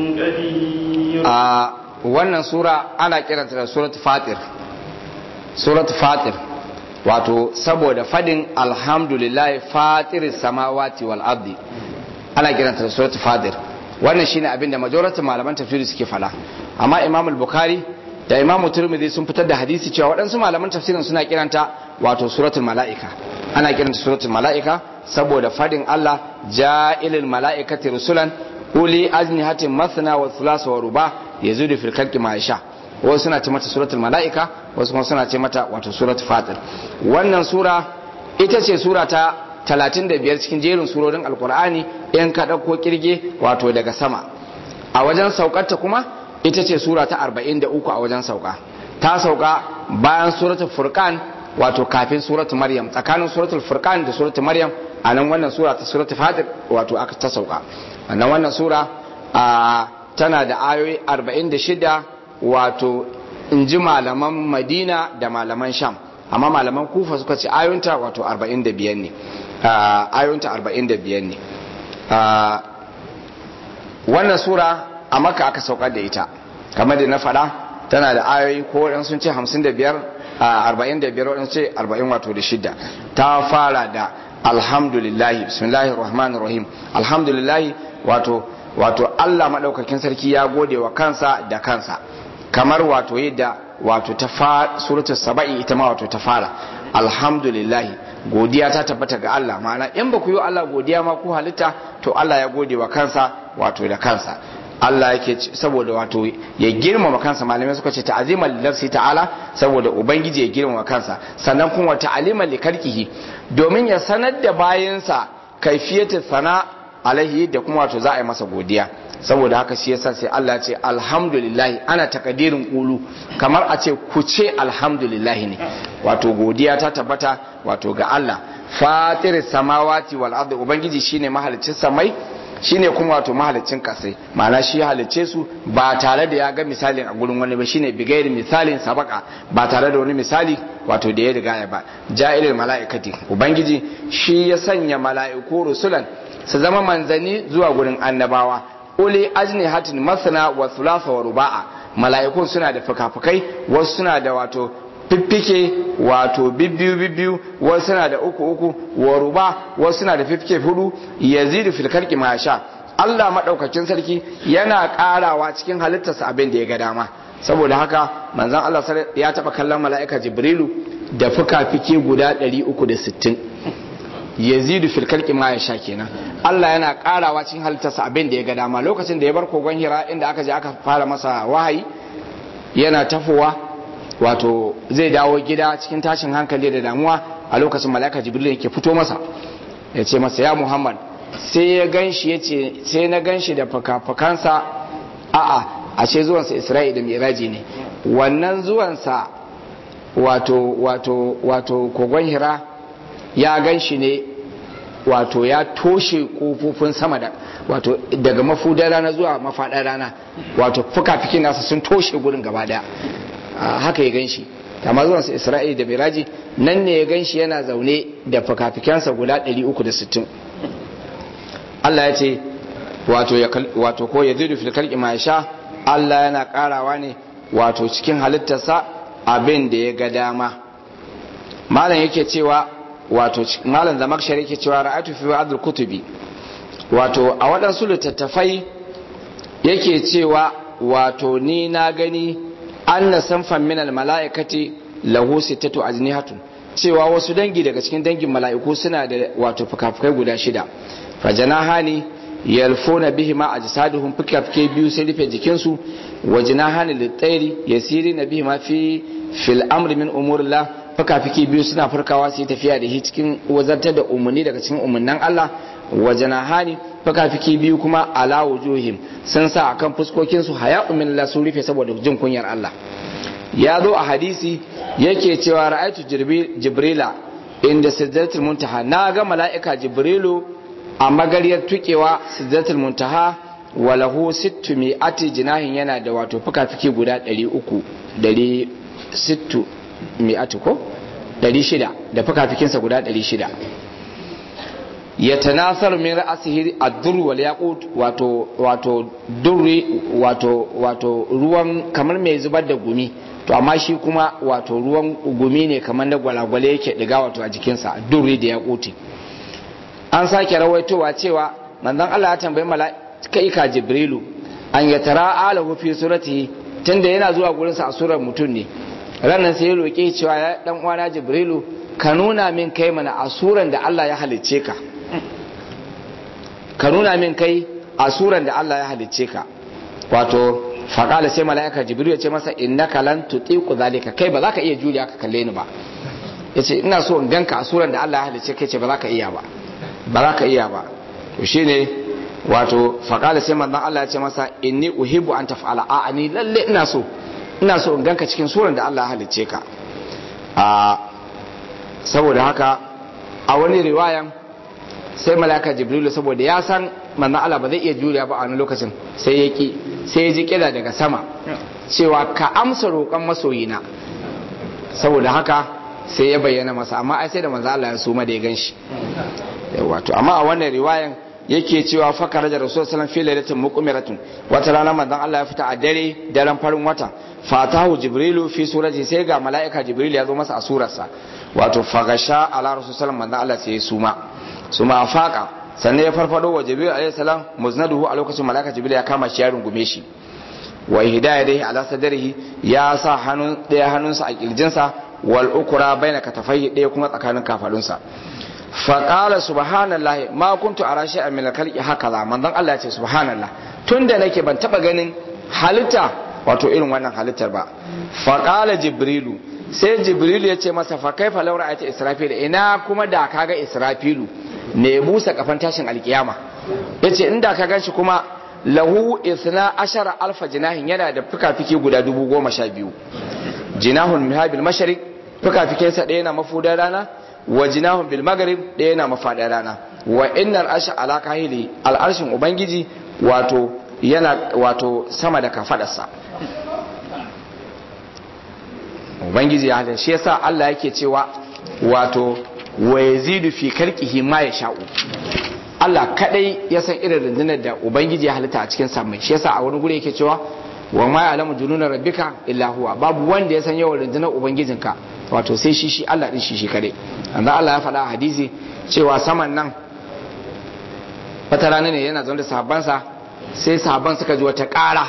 قدير wannan sura ana kiranta da surat fatir surat fatir wato saboda fadin alhamdulillah fatir samawati wal ardi ana kiranta da surat fatir wannan shine abin da majoratin malaman tafsiri suke fala amma imam al-bukhari da imam turmidi sun fitar da hadisi cewa waɗansu malaman tafsirin suna kiranta wato suratul mala'ika ana kiranta suratul mala'ika saboda fadin Allah ja'ilil mala'ikati rusulan uli ajnihatin masna wa thulatha wa ruba yazidu fil khalqi ma yasha wasu suna ce mata suratul malaika wasu kuma suna ce mata wato suratul fatir wannan sura ita ce sura ta 35 cikin jerin surorin alqur'ani in ka dauko kirge wato daga sama a wajen saukarta kuma ita ce sura ta 43 a wajen sauka ta sauka bayan suratul furqan wato kafin suratul maryam tsakanin suratul furqan da suratul maryam a nan wannan sura ta suratul fatir wato aka ta sauka wannan wannan sura a tana da ayoyi 46 wato in ji malaman madina da malaman sham amma malaman kufa suka ce ayoyinta wato 45 ne ayoyinta 45 ne wannan sura a maka aka saukar da ita kamar da na faɗa tana da ayoyi ko waɗansu sun ce 55 45 waɗansu ce 40 wato da shida ta fara da alhamdulillahi bismillahir rahmanir rahim alhamdulillahi wato wato Allah madaukakin sarki ya gode wa kansa da kansa kamar wato yadda wato ta fara suratul saba'i ita ma wato ta fara alhamdulillahi godiya ta tabbata ga Allah ma'ana in ba ku yi Allah godiya ma ku halitta to Allah ya gode wa kansa wato da kansa Allah yake saboda wato ya girmama kansa malamai suka ce ta'azima lillahi ta'ala saboda ubangiji ya girmama kansa sannan kuma ta'alima likarkihi domin ya sanar da bayansa kaifiyatu sana alaihi da kuma wato za a yi masa godiya saboda haka shi yasa sai Allah ce alhamdulillah ana takadirin kulu kamar a ce ku ce alhamdulillah ne wato godiya ta tabbata wato ga Allah fatir samawati wal ardi ubangiji shine mahaliccin samai shine kuma wato mahalicin kasai ma'ana shi halicce su ba tare da ya ga misalin a gurin wani ba shine bigairi misalin sabaka ba tare da wani misali wato da ya riga ya ba ja'ilil mala'ikati ubangiji shi ya sanya mala'iku rusulan su zama manzanni zuwa gurin annabawa uli ajni hatin masana wa thulatha wa ruba'a mala'ikun suna da fukafukai wasu suna da wato fiffike wato bibbiyu bibbiyu wasu suna da uku uku wa ruba wasu suna da fiffike hudu yazidu fil khalqi ma sha Allah madaukakin sarki yana karawa cikin halittarsa abin da ya ga dama saboda haka manzon Allah ya taba kallon mala'ika Jibrilu da fuka-fike guda 360 yazidu fil khalqi ma yasha kenan Allah yana karawa cikin halittarsa abin da ya ga dama lokacin da ya bar kogon Hira inda aka je aka fara masa wahayi yana tafowa wato zai dawo gida cikin tashin hankali da damuwa a lokacin mala'ika Jibril yake fito masa ya ce masa ya Muhammad sai ya ganshi ya ce sai na ganshi da fakafakansa a'a ashe zuwansa Isra'i da Miraji ne wannan zuwansa wato wato wato kogon hira ya gan shi ne wato ya toshe kofofin sama da wato daga mafudar rana zuwa mafaɗar rana wato fuka-fikin nasa sun toshe gurin gaba daya haka ya gan shi amma zuwansa isra'ila da miraji nan ne ya gan shi yana zaune da fuka-fikensa guda 360 Allah ya ce wato ko ya zidu filkar ma sha Allah yana karawa ne wato cikin halittarsa abin da ya ga dama malam yake cewa wato malam zamakshar yake cewa ra'atu fi ba'd kutubi wato a waɗansu littattafai yake cewa wato ni na gani anna sanfan min mala'ikati lahu sittatu ajnihatun cewa wasu dangi daga cikin dangin mala'iku suna da wato fukafukai guda shida fajanahani yalfuna bihi ma ajsaduhum fukafukai biyu sai rufe jikinsu wajnahani litairi yasirina bihi ma fi fil amri min umurillah fuka-fiki biyu suna farkawa su yi tafiya da shi cikin wazartar da umarni daga cikin umarnin Allah waje na hani fuka-fiki biyu kuma ala wujuhim sun sa akan fuskokinsu haya min Allah sun rufe saboda jin kunyar Allah ya zo a hadisi yake cewa ra'aitu jibrila inda sidratul muntaha na ga mala'ika jibrilu a magariyar tukewa sidratul muntaha walahu sittu mi'ati jinahin yana da wato fuka-fiki guda 300 sittu mi'atu ko 600 da fukafikinsa guda 600 ya tanasar min ra'asihi ad-dur wal yaqut wato wato durri wato wato ruwan kamar mai zubar da gumi to amma shi kuma wato ruwan gumi ne kamar da gwalagwale yake diga wato a jikinsa durri da yaquti an sake rawaitowa cewa manzon Allah ya tambayi mala'ika Jibrilu an yatara alahu fi suratihi tunda yana zuwa gurinsa a surar mutum ne ranar sai ya roƙe cewa ya dan uwana jibrilu ka nuna min kai mana a suran da Allah ya halicce ka ka nuna min kai a suran da Allah ya halicce ka wato faƙala sai mala'ika jibrilu ya ce masa innaka lan tutiqu zalika kai ba za ka iya juriya ka kalle ni ba yace ina so in ganka a suran da Allah ya halicce kai ce ba za ka iya ba ba za ka iya ba to shine wato faƙala sai manzon Allah ya ce masa inni uhibbu an taf'ala a'a ni lalle ina so ina so in ganka cikin suran da Allah halicce ka a saboda haka a wani riwayan sai malaka jibrilu saboda ya san manzon Allah ba zai iya juriya ba a wani lokacin sai ya ki sai ya ji kira daga sama cewa ka amsa roƙon masoyina saboda haka sai ya bayyana masa amma ai sai da manzon Allah ya suma da ya ganshi wato amma a wannan riwayan yake cewa fakara da rasul sallam fi lailatin muqmiratun wata rana manzon Allah ya fita a dare daren farin wata fatahu jibrilu fi surati sai ga malaika jibril ya zo masa a surarsa wato fagasha ala rasul sallam manzon Allah sai ya suma suma faqa sannan ya farfado wa jibril alayhi salam muznaduhu a lokacin malaika jibril ya kama shi ya rungume shi wa hidayatihi ala sadrihi ya sa hannun daya hannunsa a kirjinsa wal ukra baina katafai daya kuma tsakanin kafadunsa faƙala subhanallah ma kuntu ara shay'an min al-khalqi hakaza manzon Allah ya ce subhanallah tunda nake ban taba ganin halitta wato irin wannan halittar ba faƙala jibrilu sai jibrilu ya ce masa fa kaifa law ra'aita israfil ina kuma da kaga israfilu ne busa kafan tashin alkiyama yace inda ka ganshi kuma lahu isna ashara alfa jinahin yana da fikafiki guda dubu goma sha biyu jinahun mihabil mashariq fikafikinsa ɗaya na mafudan rana wa jinahun bil maghrib ɗaya na mafaɗar rana wa innal arsha ala kahili al arshin ubangiji wato yana wato sama da kafadarsa ubangiji ya hada shi yasa Allah yake cewa wato wa yazidu fi khalqihi ma yasha'u Allah kadai ya san irin rundunar da ubangiji ya halitta a cikin samai shi yasa a wani guri yake cewa wa ma ya'lamu jununa rabbika illa huwa babu wanda ya san yawan rundunar ubangijinka wato sai shi shi Allah din shi shi kadai anda Allah ya faɗa a hadisi cewa saman nan wata rana ne yana zaune da sahabbansa sai sahabban suka ji wata ƙara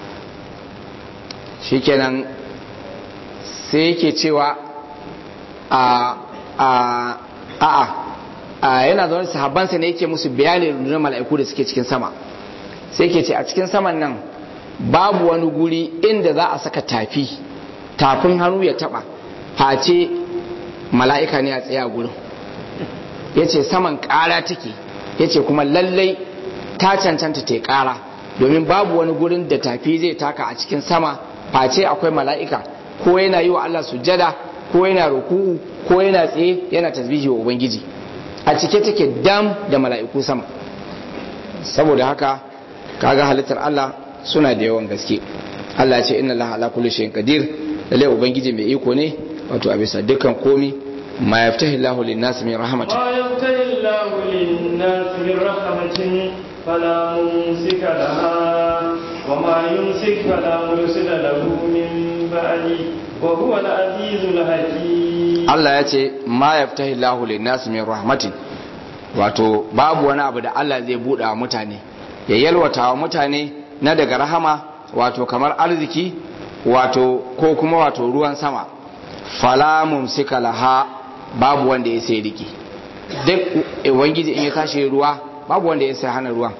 shikenan sai yake cewa a a a a yana zaune da sahabbansa ne yake musu bayanin rundunar mala'iku da suke cikin sama sai yake ce a cikin saman nan babu wani guri inda za a saka tafi tafin hannu ya taba face mala'ika ne a tsaye a gurin ya ce saman ƙara take ya ce kuma lallai ta cancanta ta ƙara domin babu wani gurin da tafi zai taka a cikin sama face akwai mala'ika ko yana yi wa Allah sujjada ko yana ruku'u ko yana tsaye yana tasbihi wa ubangiji a cike take dam da mala'iku sama saboda haka kaga halittar Allah suna da yawan gaske Allah ya ce inna Allah ala kulli shay'in qadir lalle ubangiji mai iko ne wato a bisa dukkan komi ma yaftahi Allahu lin-nas min rahmatin ما يفتح الله للناس من رحمة فلا ممسك لها وما يمسك فلا مرسل له من بعده وهو العزيز الحكيم Allah ya ce ma yaftahi Allahu lin-nas min rahmatin wato babu wani abu da Allah zai buɗe wa mutane ya yalwata wa mutane na daga rahama wato kamar arziki wato ko kuma wato ruwan sama fala mumsika laha babu wanda ya sai riki duk ubangiji in ya tashi ruwa babu wanda ya sai hana ruwan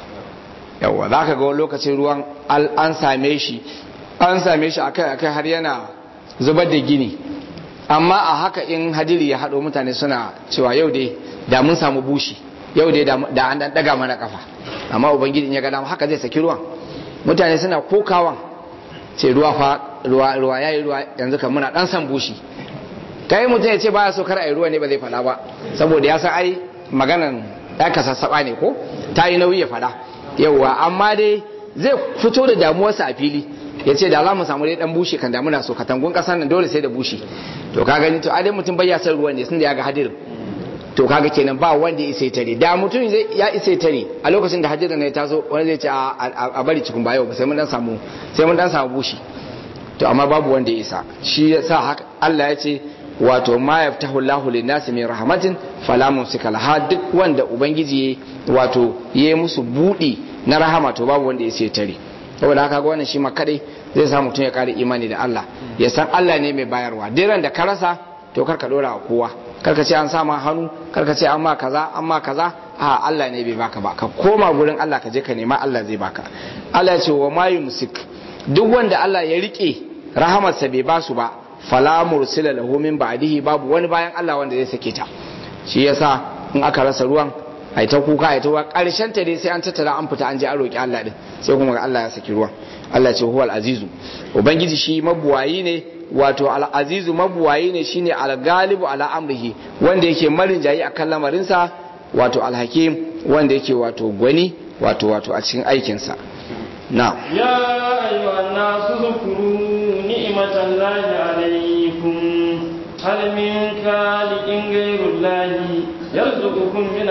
yawa za ka ga wani lokacin ruwan al- an same shi an same shi akai akai har yana zubar da gini amma a haka in hadiri ya haɗo mutane suna cewa yau dai da mun samu bushi yau dai da da an dan daga mana kafa amma ubangiji in ya ga dama haka zai saki ruwan mutane suna kokawan ce ruwa fa ruwa ruwa yayi ruwa yanzu kan muna dan san bushi kai mutum ya ce baya so kar ai ruwa ne ba zai fada ba saboda ya san ai maganan ya kasassaba ne ko ta yi nauyi ya fada yauwa amma dai zai fito da damuwarsa a fili ya ce da za mu samu dai dan bushe kan damuna so katangun kasan nan dole sai da bushe to ka gani to a dai mutum bai ya san ruwan ne sun da ya ga hadirin to kaga kenan ba wanda ya isa tare da mutum zai ya isa tare a lokacin da hadirin ne ya taso wani zai ce a- a a bari cikin bayo ba sai mun dan samu sai mun dan samu bushi to amma babu wanda ya isa shi yasa haka Allah ya ce wato ma yaftahu Allahu lin-nasi min rahmatin fala mumsika laha duk wanda ubangiji wato yayi musu budi na rahama to babu wanda ya sai tare saboda haka ga wannan shi ma kadai zai sa mutum ya kare imani da Allah ya san Allah ne mai bayarwa diran da ka rasa to kar ka dora wa kowa kar ka ce an sama hannu kar ka ce an ma kaza an ma kaza a Allah ne bai baka ba ka koma gurin Allah ka je ka nema Allah zai baka Allah ya ce wa ma yumsik duk wanda Allah ya rike rahamarsa bai ba su ba fala mursila lahu min ba'dihi babu wani bayan Allah wanda zai sake ta shi yasa in aka rasa ruwan ai ta kuka ai ta ruwa karshen ta dai sai an tattara an fita an je an roki Allah din sai kuma Allah ya saki ruwan Allah ya ce huwal azizu ubangiji shi mabuwayi ne wato al azizu mabuwayi ne shine al galibu ala amrihi wanda yake marin jayi akan lamarinsa wato al hakim wanda yake wato gwani wato wato a cikin aikinsa na'am يا أيها الناس اذكروا نعمة الله عليكم هل من خالق غير الله يرزقكم من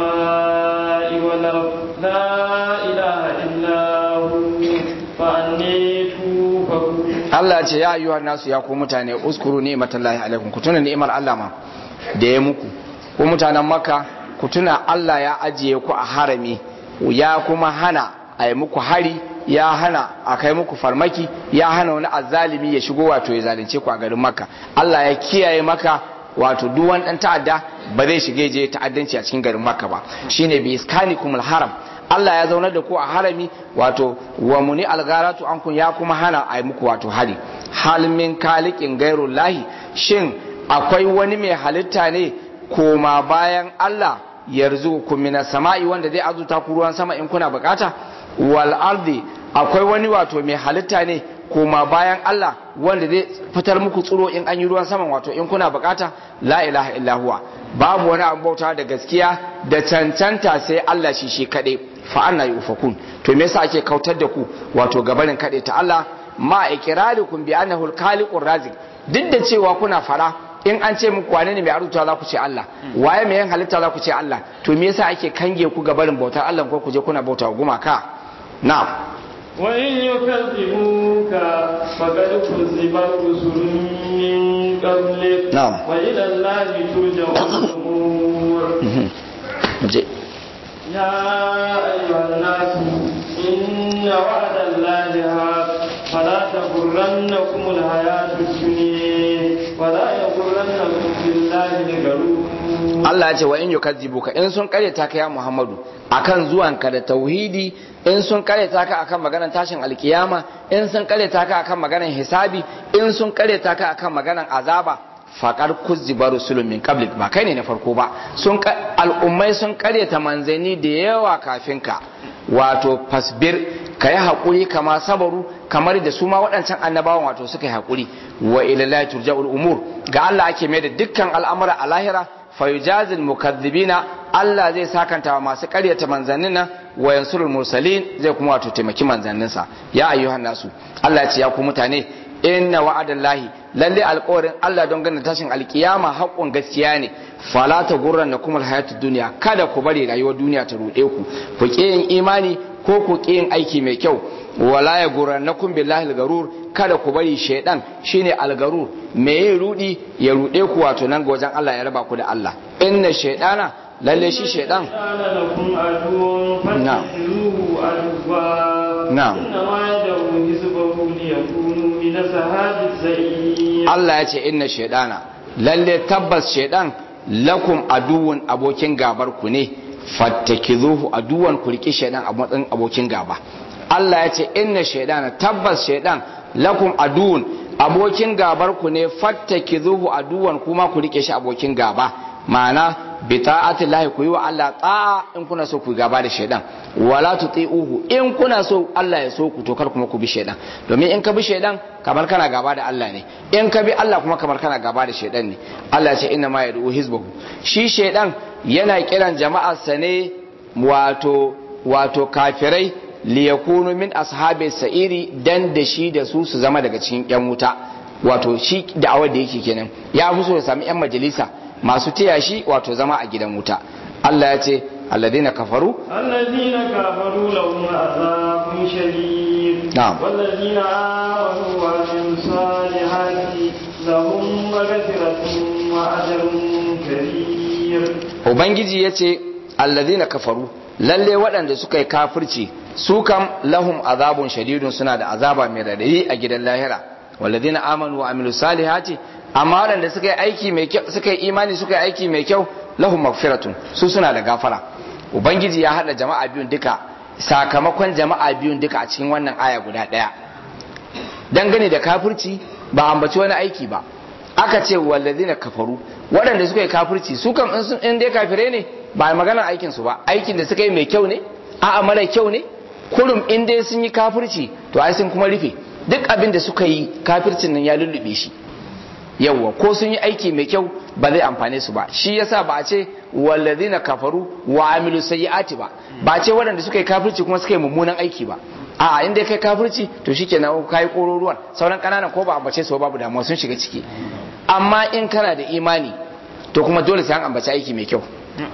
السماء والأرض لا إله إلا هو فأني توفكون Allah ce ya ayyuhan nasu ya ku mutane uskuru ni'matallahi alaikum ku tuna ni'imar Allah ma da ya muku ku mutanen Makka ku tuna Allah ya ajiye ku a harami ya kuma hana a yi muku hari ya hana a kai muku farmaki ya hana wani azzalimi ya shigo wato ya zalunce ku a garin Makka Allah ya kiyaye maka wato duk wani dan ta'adda ba zai shige je ta'addanci a cikin garin Makka ba shine bi iskanikumul haram Allah ya zaunar da ku a harami wato wa muni algaratu an kun ya kuma hana a yi muku wato hari hal min kalikin gairun lahi shin akwai wani mai halitta ne koma bayan Allah yarzu ku mina sama'i wanda zai azuta ku ruwan sama in kuna bukata wal ardi akwai wani wato mai halitta ne koma bayan Allah wanda zai fitar muku tsiro in an yi ruwan sama wato in kuna bukata la ilaha illa huwa babu wani abin bauta da gaskiya da cancanta sai Allah shi shi kaɗai fa anna yufakun to me yasa ake kautar da ku wato gabarin kaɗai ta Allah ma iqrarikum bi annahu al-khaliqur razik duk da cewa kuna fara in an ce muku wane ne mai arzuta za ku ce Allah waye mai yin halitta za ku ce Allah to me yasa ake kange ku gabarin bautar Allah ko ku je kuna bauta gumaka na'am وإن يكذبوك فقد كذبت رسل من قبلك نعم. وإلى الله ترجع الأمور je يا أيها الناس إن وعد الله حق فلا تغرنكم الحياة الدنيا ولا يغرنكم بالله الغرور Allah ya ce wa in yukazzibuka in sun karyata ka ya Muhammadu akan zuwanka da tauhidi in sun karyata ka akan maganar tashin alkiyama in sun karyata ka akan maganar hisabi in sun karyata ka akan maganar azaba faqad kuzziba rusulun min qablik ba kai ne na farko ba sun ka- al'ummai sun karyata manzanni da yawa kafin ka wato fasbir ka yi haƙuri kama sabaru kamar da su ma waɗancan annabawan wato suka yi haƙuri wa ilallahi turja'ul umur ga Allah ake mai da dukkan al'amura a lahira fayujazil mukazzibina Allah zai sakanta wa masu ƙaryata manzannin nan wa yansurul mursalin zai kuma wato taimaki manzanninsa ya ayyuhan nasu Allah ya ce ya ku mutane inna wa'adallahi lalle alƙawarin Allah don ganin tashin alkiyama haƙƙun gaskiya ne fala ta gurran da kuma hayatu duniya kada ku bari rayuwar duniya ta ruɗe ku ku ƙi yin imani ko ku ƙi yin aiki mai kyau wala ya gurran na kun billahi algarur kada ku bari shaidan shine algarur me ya rudi ya ruɗe ku wato nan ga wajen Allah ya raba ku da Allah inna shaidana lalle shi shaidan نعم نعم. إنما يدعو حزبه ليكونوا من أصحاب السعير Allah ya ce inna shaidana lalle tabbas shaidan lakum aduwun abokin gabar ku ne fattakizuhu aduwan ku riki shaidan a matsayin abokin gaba Allah ya ce inna shaidana tabbas shaidan lakum aduwun abokin gabar ku ne fattakizuhu aduwan kuma ku rike shi abokin gaba ma'ana bi ta'atillahi ku yi wa Allah ta'a in kuna so ku gaba da shaidan wala tuti'uhu in kuna so Allah ya so ku to kar kuma ku bi shaidan domin in ka bi shaidan kamar kana gaba da Allah ne in ka bi Allah kuma kamar kana gaba da shaidan ne Allah ya ce inna ma yad'u hizbahu shi shaidan yana kiran jama'arsa ne wato wato kafirai liyakunu min ashabi sa'iri dan da shi da su su zama daga cikin yan wuta wato shi da'awar da yake kenan ya fi so ya sami yan majalisa masu taya shi wato zama a gidan wuta Allah ya ce alladina kafaru الذين كفروا لهم عذاب شديد نعم. والذين آمنوا وعملوا الصالحات لهم مغفرة وأجر كبير ubangiji ya ce alladina kafaru lalle waɗanda suka yi kafirci su kam lahum azabun shadidun suna da azaba mai radadi a gidan lahira walladina amanu wa amilu salihati amma waɗanda suka yi aiki mai kyau suka yi imani suka yi aiki mai kyau lahum magfiratun su suna da gafara ubangiji ya haɗa jama'a biyun duka sakamakon jama'a biyun duka a cikin wannan aya guda ɗaya dangane da kafirci ba ambaci wani aiki ba aka ce wallazina kafaru waɗanda suka yi kafirci su kam in sun in dai kafire ne ba maganar aikin su ba aikin da suka yi mai kyau ne a'a mara kyau ne kurum in dai sun yi kafirci to ai sun kuma rufe duk abin da suka yi kafircin nan ya lullube shi yawwa ko sun yi aiki mai kyau ba zai amfane su ba shi yasa ba a ce wallazina kafaru wa amilu sayyi'ati ba ba a ce waɗanda suka yi kafirci kuma suka yi mummunan aiki ba a'a in dai kai kafirci to shikenan ka yi kororuwan sauran ƙananan ko ba ambace su ba babu damuwa sun shiga ciki amma in kana da imani to kuma dole sai an ambaci aiki mai kyau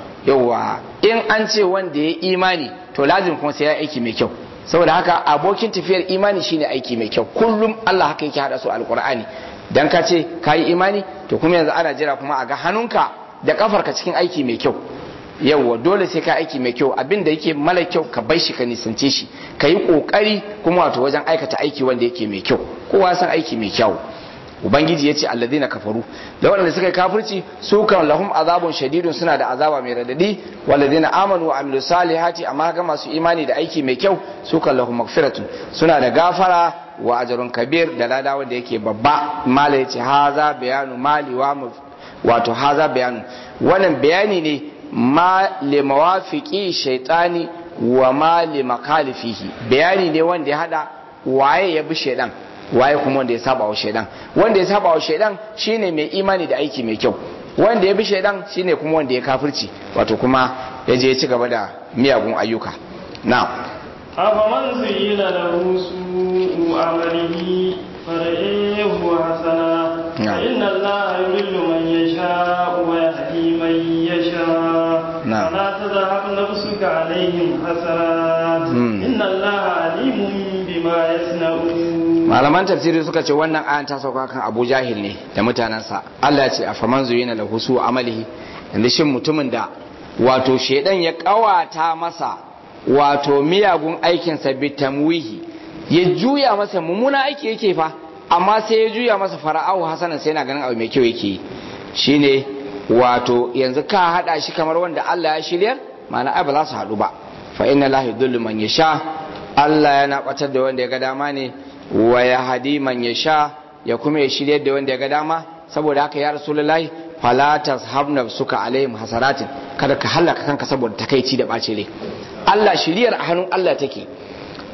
yawwa in an ce wanda ya imani to lazim kuma sai ya aiki mai kyau saboda haka abokin tafiyar imani shine aiki mai kyau kullum Allah haka yake hada su alqur'ani dan ka ce ka yi imani to kuma yanzu ana jira kuma a ga hannunka da kafarka cikin aiki mai kyau yawwa dole sai ka aiki mai kyau abin da yake mala kyau ka bai shi ka nisance shi ka yi kokari kuma wato wajen aikata aiki wanda yake mai kyau kowa san aiki mai kyau ubangiji ya ce alladina kafaru da waɗanda suka yi kafirci su kan lahum azabun shadidun suna da azaba mai radadi walladina amanu wa amilu salihati amma ga masu imani da aiki mai kyau su kan lahum magfiratun suna da gafara wa ajrun kabir da lada wanda yake babba mala yace haza bayanu mali wa wato haza bayanu wannan bayani ne ma li mawafiqi shaytani wa ma li makalifihi bayani ne wanda ya hada waye ya bi shaydan waye kuma wanda ya saba wa shaidan wanda ya saba wa shaidan shine mai imani da aiki mai kyau wanda ya bi shaidan shine kuma wanda ya kafirci wato kuma ya je ya ci gaba da miyagun ayyuka na'am أفمن زين له سوء عمله فرئيه حسنا نعم. فإن الله يضل من يشاء ويهدي من يشاء نعم. فلا تذهب نفسك عليهم حسرات مم. إن الله عليم بما يصنعون malaman tafsiri suka ce wannan ayan ta sauka kan Abu Jahil ne da mutanensa Allah ya ce afaman zuyina lahu su amalihi yanzu shin mutumin da wato shedan ya kawata masa wato miyagun aikinsa bi tamwihi ya juya masa mummuna aiki yake fa amma sai ya juya masa fara'ahu hasanan sai yana ganin abu mai kyau yake yi shine wato yanzu ka hada shi kamar wanda Allah ya shiryar ma'ana ai ba za su haɗu ba fa inna lahi dhullu man yasha Allah yana batar da wanda ya ga dama ne wa ya hadi man yasha ya kuma ya shiryar da wanda ya ga dama saboda haka ya rasulullahi fala tashabna suka alaihim hasaratin kada ka halaka kanka saboda takaici da bace rai Allah shiryar a hannun Allah take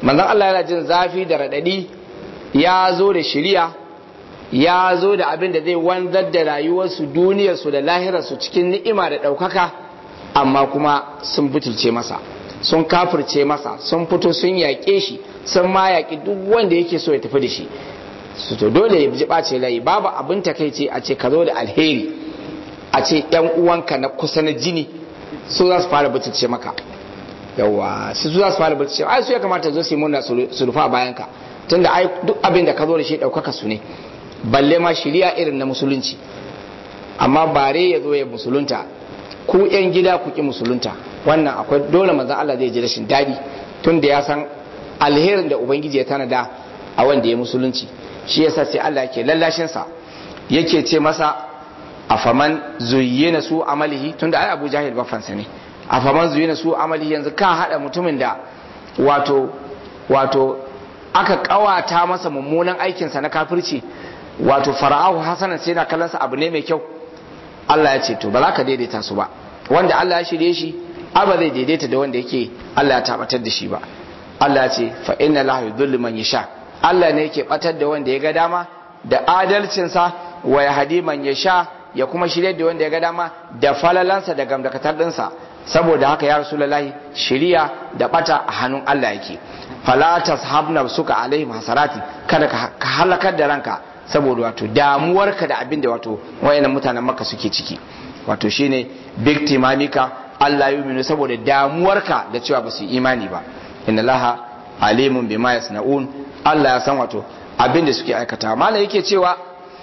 manzon Allah yana jin zafi da radadi ya zo da shiriya ya zo da abin da zai wanzar da rayuwarsu duniyarsu da lahirarsu cikin ni'ima da ɗaukaka amma kuma sun butulce masa sun kafirce masa sun fito sun yaƙe shi sun ma yaƙi duk wanda yake so ya tafi da shi su to dole ya ji ɓace rai babu abin takaice a ce ka zo da alheri a ce yan uwanka na kusa na jini su za su fara butulce maka yawa su za su fara butulce ai su ya kamata zo su yi murna su rufa bayan ka tunda ai duk abin da ka zo da shi ɗaukaka su ne balle ma shiriya irin na musulunci amma bare ya zo ya musulunta ku yan gida ku ki musulunta wannan akwai dole manzon Allah zai ji rashin daɗi tunda ya san alherin da ubangiji ya tanada a wanda ya musulunci shi yasa sai Allah yake lallashin sa yake ce masa afaman zuyyina su amalihi tunda ai Abu Jahil bafansa ne afaman zuyyina su amalihi yanzu ka hada mutumin da wato wato aka kawata masa mummunan aikinsa na kafirci wato fara'ahu hasanan sai na kallonsa abu ne mai kyau Allah ya ce to ba za ka daidaita su ba wanda Allah ya shirye shi ba zai daidaita da wanda yake Allah ya tabbatar da shi ba Allah ya ce fa inna lahu yudhillu man yasha Allah ne yake batar da wanda ya ga dama da adalcinsa wa yahdi man yasha ya kuma shirye da wanda ya ga dama da falalansa da gamdakatar dinsa saboda haka ya rasulullahi shiriya da bata a hannun Allah yake fala tashabna suka alaihim hasarati kada ka halakar da ranka saboda wato damuwarka da abin da wato wayannan mutanen maka suke ciki wato shine big timamika Allah ya yuminu saboda damuwarka da cewa ba su imani ba inna laha alimun bima yasnaun Allah ya san wato abin da suke aikata mala yake cewa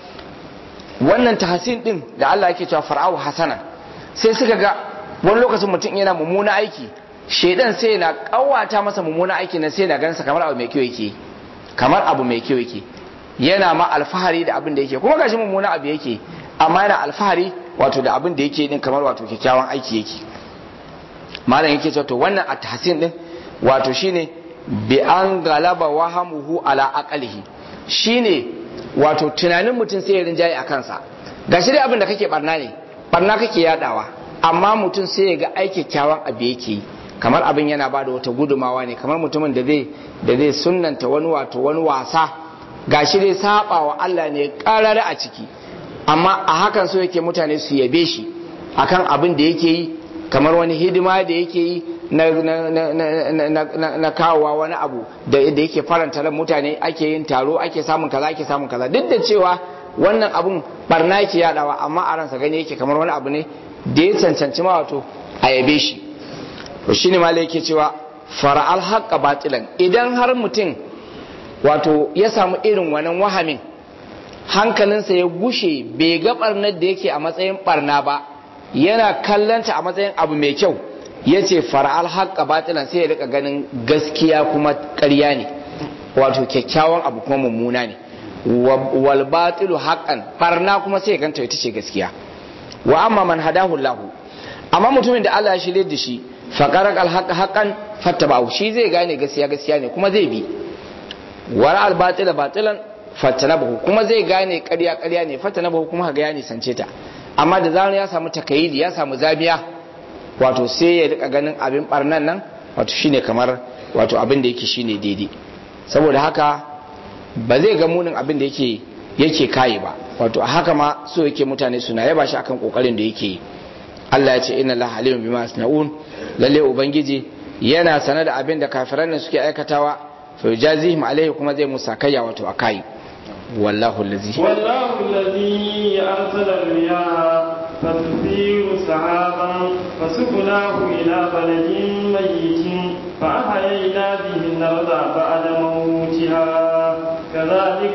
wannan tahsin din da Allah yake cewa far'au hasanan sai suka ga wani lokacin mutum yana mummuna aiki shedan sai na kawata masa mummuna aiki na sai na gansa kamar abu mai kyau yake kamar abu mai kyau yake yana ma alfahari da abin da yake kuma gashi mummuna abu yake amma yana alfahari wato da abin da yake din kamar wato kyakkyawan aiki yake malam yake cewa to wannan at-tahsin din wato shine bi an galaba wahamuhu ala aqalihi shine wato tunanin mutum sai ya rinjaye a kansa gashi dai abin da kake barna ne barna kake yadawa amma mutum sai ya ga ai kyakkyawan abu yake yi kamar abin yana ba da wata gudumawa ne kamar mutumin da zai da zai sunnanta wani wato wani wasa gashi dai saba wa Allah ne karare a ciki amma a hakan so yake mutane su yabe shi akan abin da yake yi kamar wani hidima da yake yi na, na, na, na, na, na, na kawowa wani abu da, da yake faranta ran mutane ake yin taro ake samun kaza ake samun kaza duk da cewa wannan abun barna yake yadawa amma a ransa gani yake kamar wani abu ne da ya cancanci ma wato a yabe shi to shine malai yake cewa fara'al haqqa batilan idan har mutum wato ya samu irin wannan wahamin hankalinsa ya gushe bai ga barnar da yake a matsayin barna ba yana kallanta a matsayin abu mai kyau ya ce fara'al haqqa batilan sai ya rika ganin gaskiya kuma ƙarya ne wato kyakkyawan abu kuma mummuna ne wal batilu haqqan barna kuma sai ya ganta ita ce gaskiya wa amma man hadahu Allah amma mutumin da Allah ya shirye da shi faqarak al haqq haqqan fattaba'u shi zai gane gaskiya gaskiya ne kuma zai bi wara al batila batilan fattanabahu kuma zai gane ƙarya ƙarya ne fattanabahu kuma ga ya nisance ta amma da zarar ya samu takayidi ya samu zabiya wato sai ya rika ganin abin barnan nan wato shine kamar wato abin da yake shine daidai saboda haka ba zai ga munin abin da yake yake kayi ba wato a haka ma so yake mutane suna yaba shi akan kokarin da yake yi Allah ya ce inna Allah alimun bima yasnaun lalle ubangiji yana sanar da abin da kafiran nan suke aikatawa fa yajazihim alaihi kuma zai musa kayya wato akai wallahu allazi wallahu allazi arsala riyaha فتثير سحابا فسقناه إلى بلد ميت فأحيينا به الأرض بعد موتها كذلك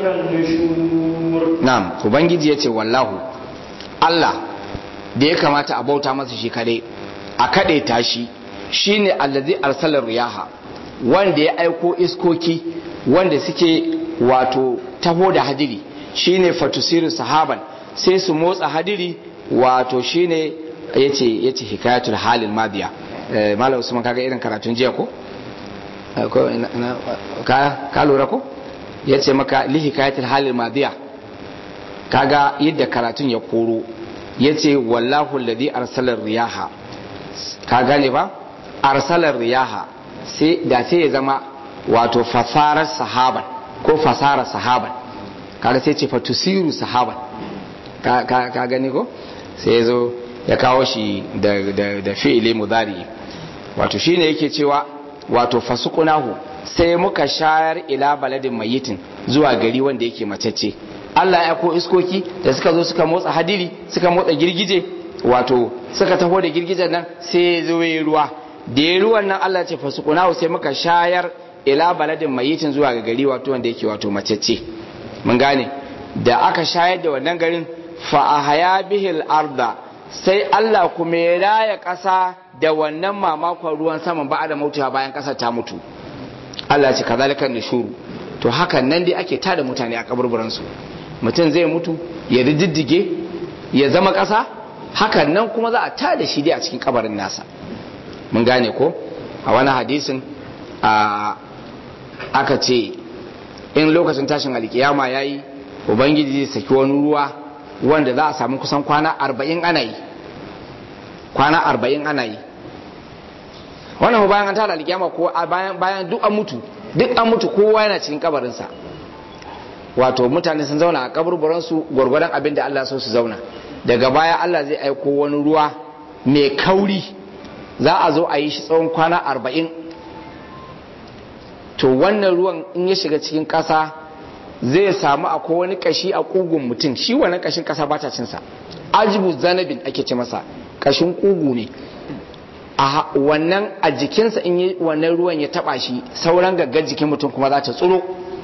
النشور na'am ubangiji yace wallahu Allah da ya kamata a bauta masa shi kadai a kade tashi shine allazi arsala riyaha wanda ya aiko iskoki wanda suke wato taho da hadiri shine fatusiru sahaban sai su motsa hadiri wato shine yace yace hikayatul halil madiya eh malam usman kaga irin karatun jiya ko ko ka ka lura ko yace maka li hikayatul halil madiya kaga yadda karatun ya koro yace wallahu alladhi arsala riyaha ka gane ba arsala riyaha sai da sai ya zama wato fasarar sahaban ko fasarar sahaban kaga sai ce fatusiru sahaban ka gani ko sai zo ya kawo shi da fi'ili mudari wato shine yake cewa wato fasukunahu sai muka shayar ila baladin mayitin zuwa gari wanda yake macece Allah ya ko iskoki da suka zo suka motsa hadiri suka motsa girgije wato suka taho da girgijen nan sai ya zo ya ruwa da ya ruwan nan Allah ce fasukunahu sai muka shayar ila baladin mayitin zuwa ga gari wato wanda yake wato macece mun gane da aka shayar da wannan garin fa ahaya bihil arda sai Allah kuma ya raya ƙasa da wannan mamakon ruwan saman ba da mutuwa bayan ƙasar ta mutu Allah ce kazalikan nishuru to hakan nan dai ake tada mutane a kaburburan su mutum zai mutu ya rididdige ya zama ƙasa hakan nan kuma za a tada shi dai a cikin kabarin nasa mun gane ko a wani hadisin a aka ce in lokacin tashin alkiyama yayi ubangiji zai saki wani ruwa wanda za a samu kusan kwana arba'in ana yi kwana arba'in ana yi wannan bayan an tada alkiyama ko bayan duk an mutu duk an mutu kowa yana cikin kabarinsa wato mutane sun zauna a kaburburansu gwargwadon abin da Allah so su zauna daga baya Allah zai aiko wani ruwa mai kauri za a zo a yi shi tsawon kwana arba'in to wannan ruwan in ya shiga cikin ƙasa zai samu akwai wani kashi a kugun mutum shi wannan kashin kasa ba ta cinsa ajibu zanabin ake ce masa kashin kugu ne a wannan a jikinsa in yi wannan ruwan ya taba shi sauran gaggar jikin mutum kuma za ta tsuro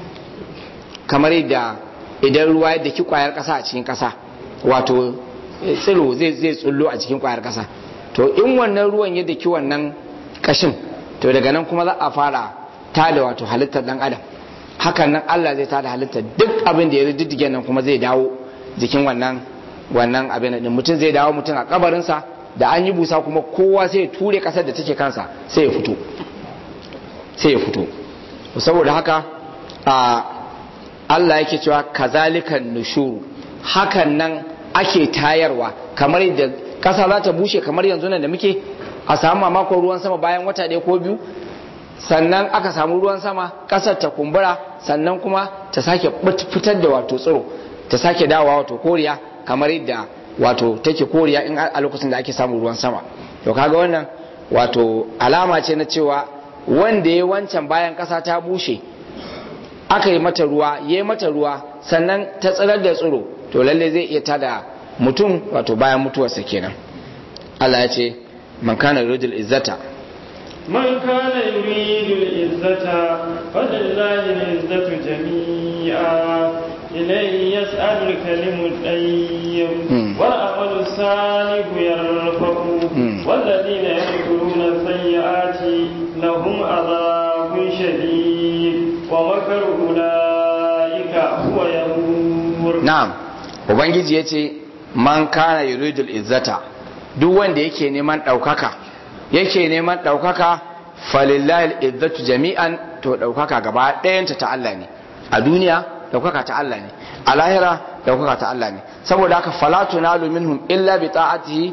kamar yadda idan ruwa ya daki kwayar kasa a cikin kasa wato tsiro zai zai tsullo a cikin kwayar kasa to in wannan ruwan ya daki wannan kashin to daga nan kuma za a fara tada wato halittar dan adam hakan nan Allah zai tada halitta duk abin da ya diddige nan kuma zai dawo jikin wannan wannan abin din mutum zai dawo mutum a kabarinsa da an yi busa kuma kowa sai ya ture kasar da take kansa sai ya fito sai ya fito saboda haka a Allah yake cewa kazalikan nushuru hakan nan ake tayarwa kamar da kasa za ta bushe kamar yanzu nan da muke a samu mamakon ruwan sama bayan wata ɗaya ko biyu sannan aka samu ruwan sama ƙasar ta kumbura sannan kuma ta sake fitar da wato tsiro ta sake dawowa wato koriya kamar yadda wato take koriya in a lokacin da ake samun ruwan sama to kaga wannan wato alama ce na cewa wanda ya wancan bayan ƙasa ta bushe aka yi mata ruwa ya yi mata ruwa sannan ta tsirar da tsiro to lalle zai iya tada mutum wato bayan mutuwarsa kenan Allah ya ce man kana rujul izzata من كان يريد العزة فلله العزة جميعا إليه يسأل الكلم الطيب والعمل الصالح يرفعه والذين يمكرون السيئات لهم عذاب شديد ومكر أولئك هو يبور نعم ubangiji ya ce man kana yuridul izzata duk wanda yake neman ɗaukaka yake neman ɗaukaka falillahi izzatu jami'an to ɗaukaka gaba ɗayanta ta Allah ne a duniya ɗaukaka ta Allah ne a lahira ɗaukaka ta Allah ne saboda haka falatu nalu minhum illa bi ta'atihi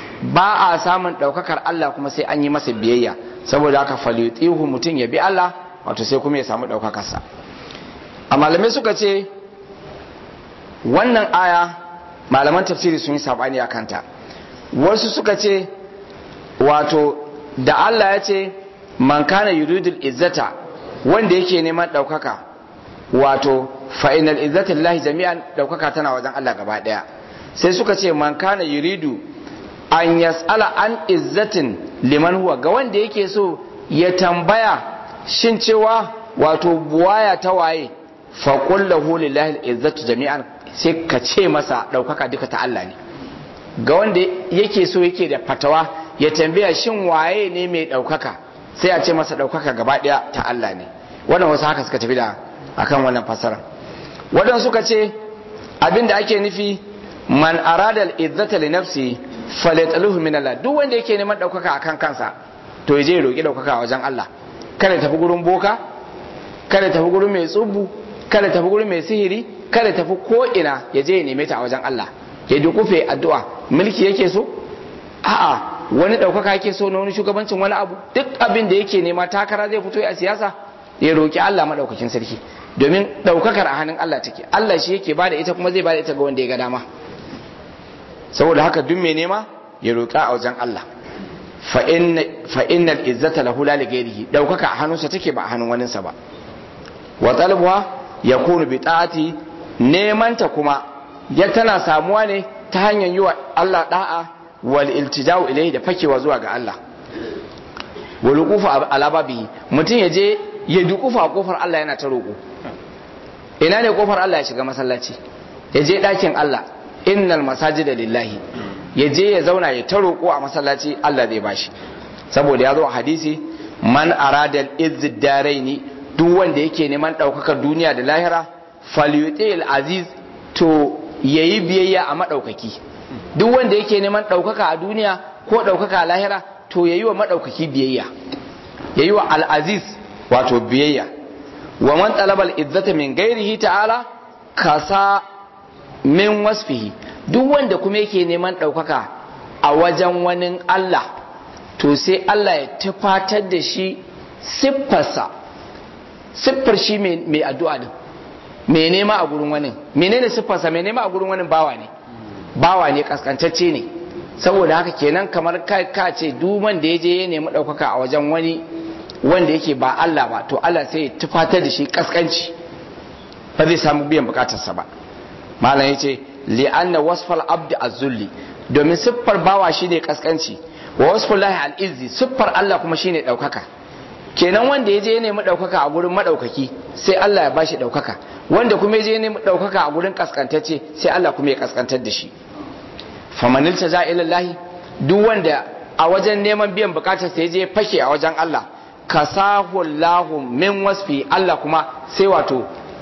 ba a samun ɗaukakar Allah kuma sai an yi masa biyayya saboda haka falitihu mutum ya bi Allah wato sai kuma ya samu ɗaukakarsa a malamai suka ce wannan aya malaman tafsiri sun yi sabani a kanta wasu suka ce wato da Allah ya ce man kana yuridul izzata wanda yake neman ɗaukaka wato fa'inal izzata lillahi jami'an ɗaukaka tana wajen Allah gaba ɗaya sai suka ce man kana yuridu an yas'ala an izzatin liman huwa ga wanda yake so ya tambaya shin cewa wato buwaya ta waye fa qullahu lillahi izzatu jami'an sai ka ce masa ɗaukaka duka ta Allah ne ga wanda yake so yake da fatawa ya tambaya shin waye ne mai ɗaukaka sai a ce masa ɗaukaka gaba ɗaya ta Allah ne wannan wasu haka suka tafi da akan wannan fasara wadan suka ce abin da ake nufi man arada al-izzata li nafsi falyataluhu min Allah duk wanda yake neman ɗaukaka akan kansa to ya je ya roki ɗaukaka a wajen Allah kada tafi gurin boka kada tafi gurin mai tsubu kada tafi gurin mai sihiri kada tafi ko ina ya je ya neme ta a wajen Allah ya dukufe addu'a mulki yake so a'a wani ɗaukaka yake so na wani shugabancin wani abu duk abin da yake nema takara zai fito a siyasa ya roki Allah madaukakin sarki domin daukakar a hannun Allah take Allah shi yake bada ita kuma zai bada ita ga wanda ya ga dama saboda haka duk mai nema ya roƙa a wajen Allah fa innal izzata lahu la lighairihi daukaka a hannunsa take ba a hannun waninsa ba wa talbuha yakunu bi ta'ati neman ta kuma ya tana samuwa ne ta hanyar yi wa Allah da'a wal iltija'u ilayhi da fakewa zuwa ga Allah wal wuqufa ala babihi mutum ya je ya dukufa a kofar Allah yana ta roƙo ina ne kofar Allah ya shiga masallaci ya je ɗakin Allah innal masajida lillahi ya je ya zauna ya ta roƙo a masallaci Allah zai bashi saboda ya zo a hadisi man arada al-izzid daraini duk wanda yake neman ɗaukakar duniya da lahira falyuti aziz to yayi biyayya a madaukaki duk wanda yake neman ɗaukaka a duniya ko ɗaukaka a lahira to yayi wa madaukaki biyayya yayi wa al-aziz wato biyayya wa man talaba al-izzata min ghairihi ta'ala kasa min wasfihi duk wanda kuma yake neman ɗaukaka a wajen wani Allah to sai Allah ya tufatar da shi siffarsa siffar shi mai addu'a din mai nema a gurin wani menene siffarsa mai nema a gurin wani bawa ne bawa ne kaskantacce ne saboda haka kenan kamar ka ce duk wanda ya je ya nemi ɗaukaka a wajen wani wanda yake ba Allah ba to Allah sai ya tufatar da shi kaskanci ba zai samu biyan bukatarsa ba malam yace li'anna wasfal abdi az-zulli domin siffar bawa shine kaskanci wa wasful lahi al-izzi siffar Allah kuma shine daukaka kenan wanda yaje ya nemi daukaka a gurin madaukaki sai Allah ya bashi daukaka wanda kuma yaje ya nemi daukaka a gurin kaskantacce sai Allah kuma ya kaskantar da shi famanil taza ila Allah duk wanda a wajen neman biyan bukatar sa yaje fake a wajen Allah kasahu Allahu min wasfi Allah kuma sai wato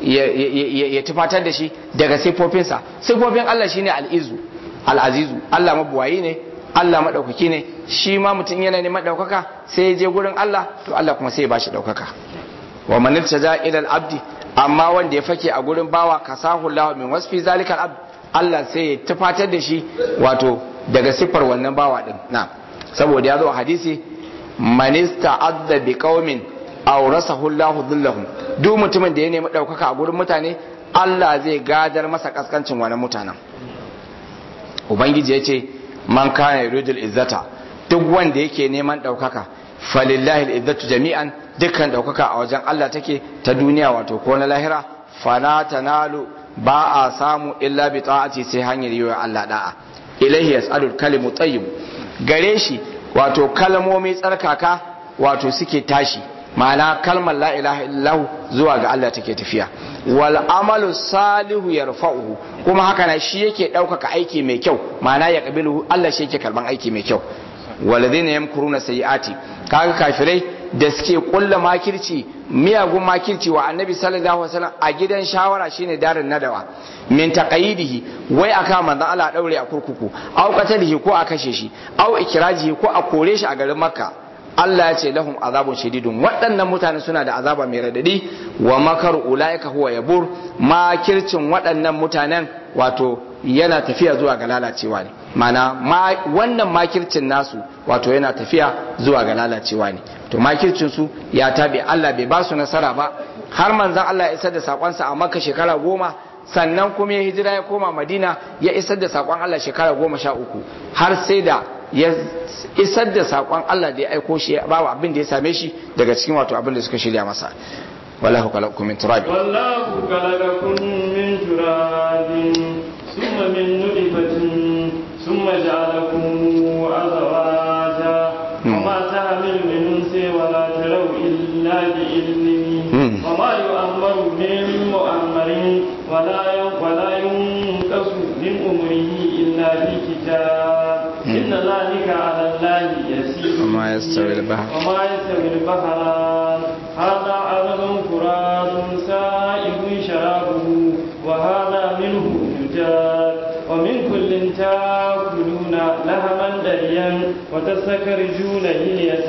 ya tufatar da shi daga siffofinsa siffofin Allah shine al'izu al'azizu Allah mabuwayi ne Allah maɗaukaki ne shi ma mutum yana neman ɗaukaka sai ya je gurin Allah to Allah kuma sai ya bashi ɗaukaka wa man iltaja ila al-abdi amma wanda ya fake a gurin bawa kasahu Allah min wasfi zalika al-abd Allah sai ya tufatar da shi wato daga siffar wannan bawa din na saboda ya zo hadisi man ista'adda bi qaumin aurasahu Allahu dhillahum duk mutumin da ya nemi ɗaukaka a gurin mutane Allah zai gadar masa kaskancin wani mutanen ubangiji ya ce man kana yuridul izzata duk wanda yake neman ɗaukaka falillahi izzatu jami'an dukkan ɗaukaka a wajen Allah take ta duniya wato ko na lahira fala tanalu ba a samu illa bi ta'ati sai hanyar yi wa Allah da'a ilaihi yas'alul kalimu tayyib gare shi wato kalmomi tsarkaka wato suke tashi ma'ana kalmar la ilaha illahu zuwa ga Allah take tafiya wal amalu salihu yarfa'uhu kuma haka na shi yake ɗaukaka aiki mai kyau ma'ana ya kabilu Allah shi yake karban aiki mai kyau walladhina yamkuruna sayyiati kaga kafirai da suke kulla makirci miyagun makirci wa annabi sallallahu alaihi wasallam a gidan shawara shine darin nadawa min taqayidihi wai aka manzon Allah daure a kurkuku au qatalihi ko a kashe shi au ikrajihi ko a kore shi a garin makka Allah ya ce lahum azabun shadidun waɗannan mutane suna da azaba mai radadi wa makar ulaika huwa yabur makircin waɗannan mutanen wato yana tafiya zuwa ga lalacewa ne mana wannan makircin nasu wato yana tafiya zuwa ga lalacewa ne to makircin su ya tabi Allah bai ba su nasara ba har manzon Allah ya isar da sakonsa a Makka shekara goma sannan kuma ya hijira ya koma Madina ya isar da sakon Allah shekara goma sha uku har sai da ya isar da sakon Allah da ya aiko shi ya bawa abin da ya same shi daga cikin wato abin da suka shirya masa wallahu khalaqakum min turab wallahu khalaqakum min turabin thumma min nutfatin thumma ja'alakum azwaja وما تحمل من انثى ولا تروا الا باذنه وما يؤمر من مؤمر ولا ولا ينقص من امره الا في كتاب ان ذلك على الله يسير وما يستوي البحر وما يستوي البحران هذا عذب فرات سائغ شرابه وهذا منه زجاج ومن كل تاكلون لهما دريا وتستخرجون هلية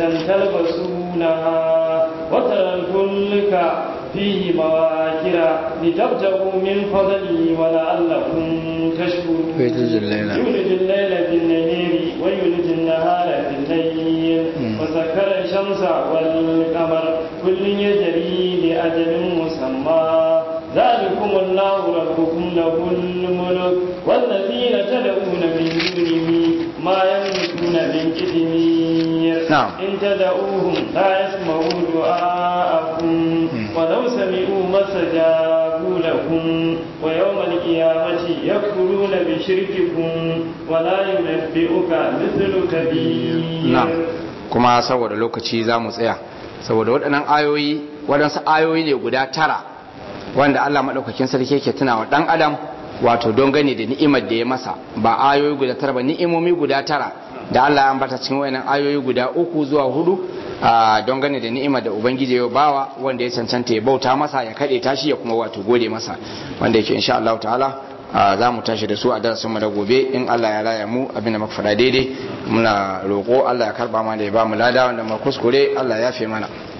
تلبسونها وترى الفلك فيه مواكر لتبتغوا من فضله ولعلكم تشكرون يولج الليل يولج الليل في النهار ويولج النهار في الليل وسخر الشمس والقمر كل يجري أجل مسمى ذلكم الله ربكم له الملك والذين تدعون من دونه ما يملكون من كدمير نعم. إن تدعوهم لا يسمعوا دعاءكم ولو سمعوا ما استجابوا لكم ويوم القيامة يكفرون بشرككم ولا ينبئك مثل كبير na'am kuma saboda lokaci za mu tsaya saboda waɗannan ayoyi waɗansu ayoyi ne guda tara wanda Allah maɗaukakin sarki yake tuna wa ɗan adam wato don gane da ni'imar da ya masa ba ayoyi guda tara ba ni'imomi guda tara da Allah ya ambata cikin wayannan ayoyi guda uku zuwa hudu a don gane da ni'imar da ubangiji ya bawa wanda ya cancanta ya bauta masa ya kaɗe tashi ya kuma wato gode masa wanda yake insha Allah ta'ala a za mu tashi da su a darasin mu da gobe in Allah ya raya mu abin da muka faɗa daidai muna roƙo Allah ya karba mana da ya ba mu lada wanda mu kuskure Allah ya fi mana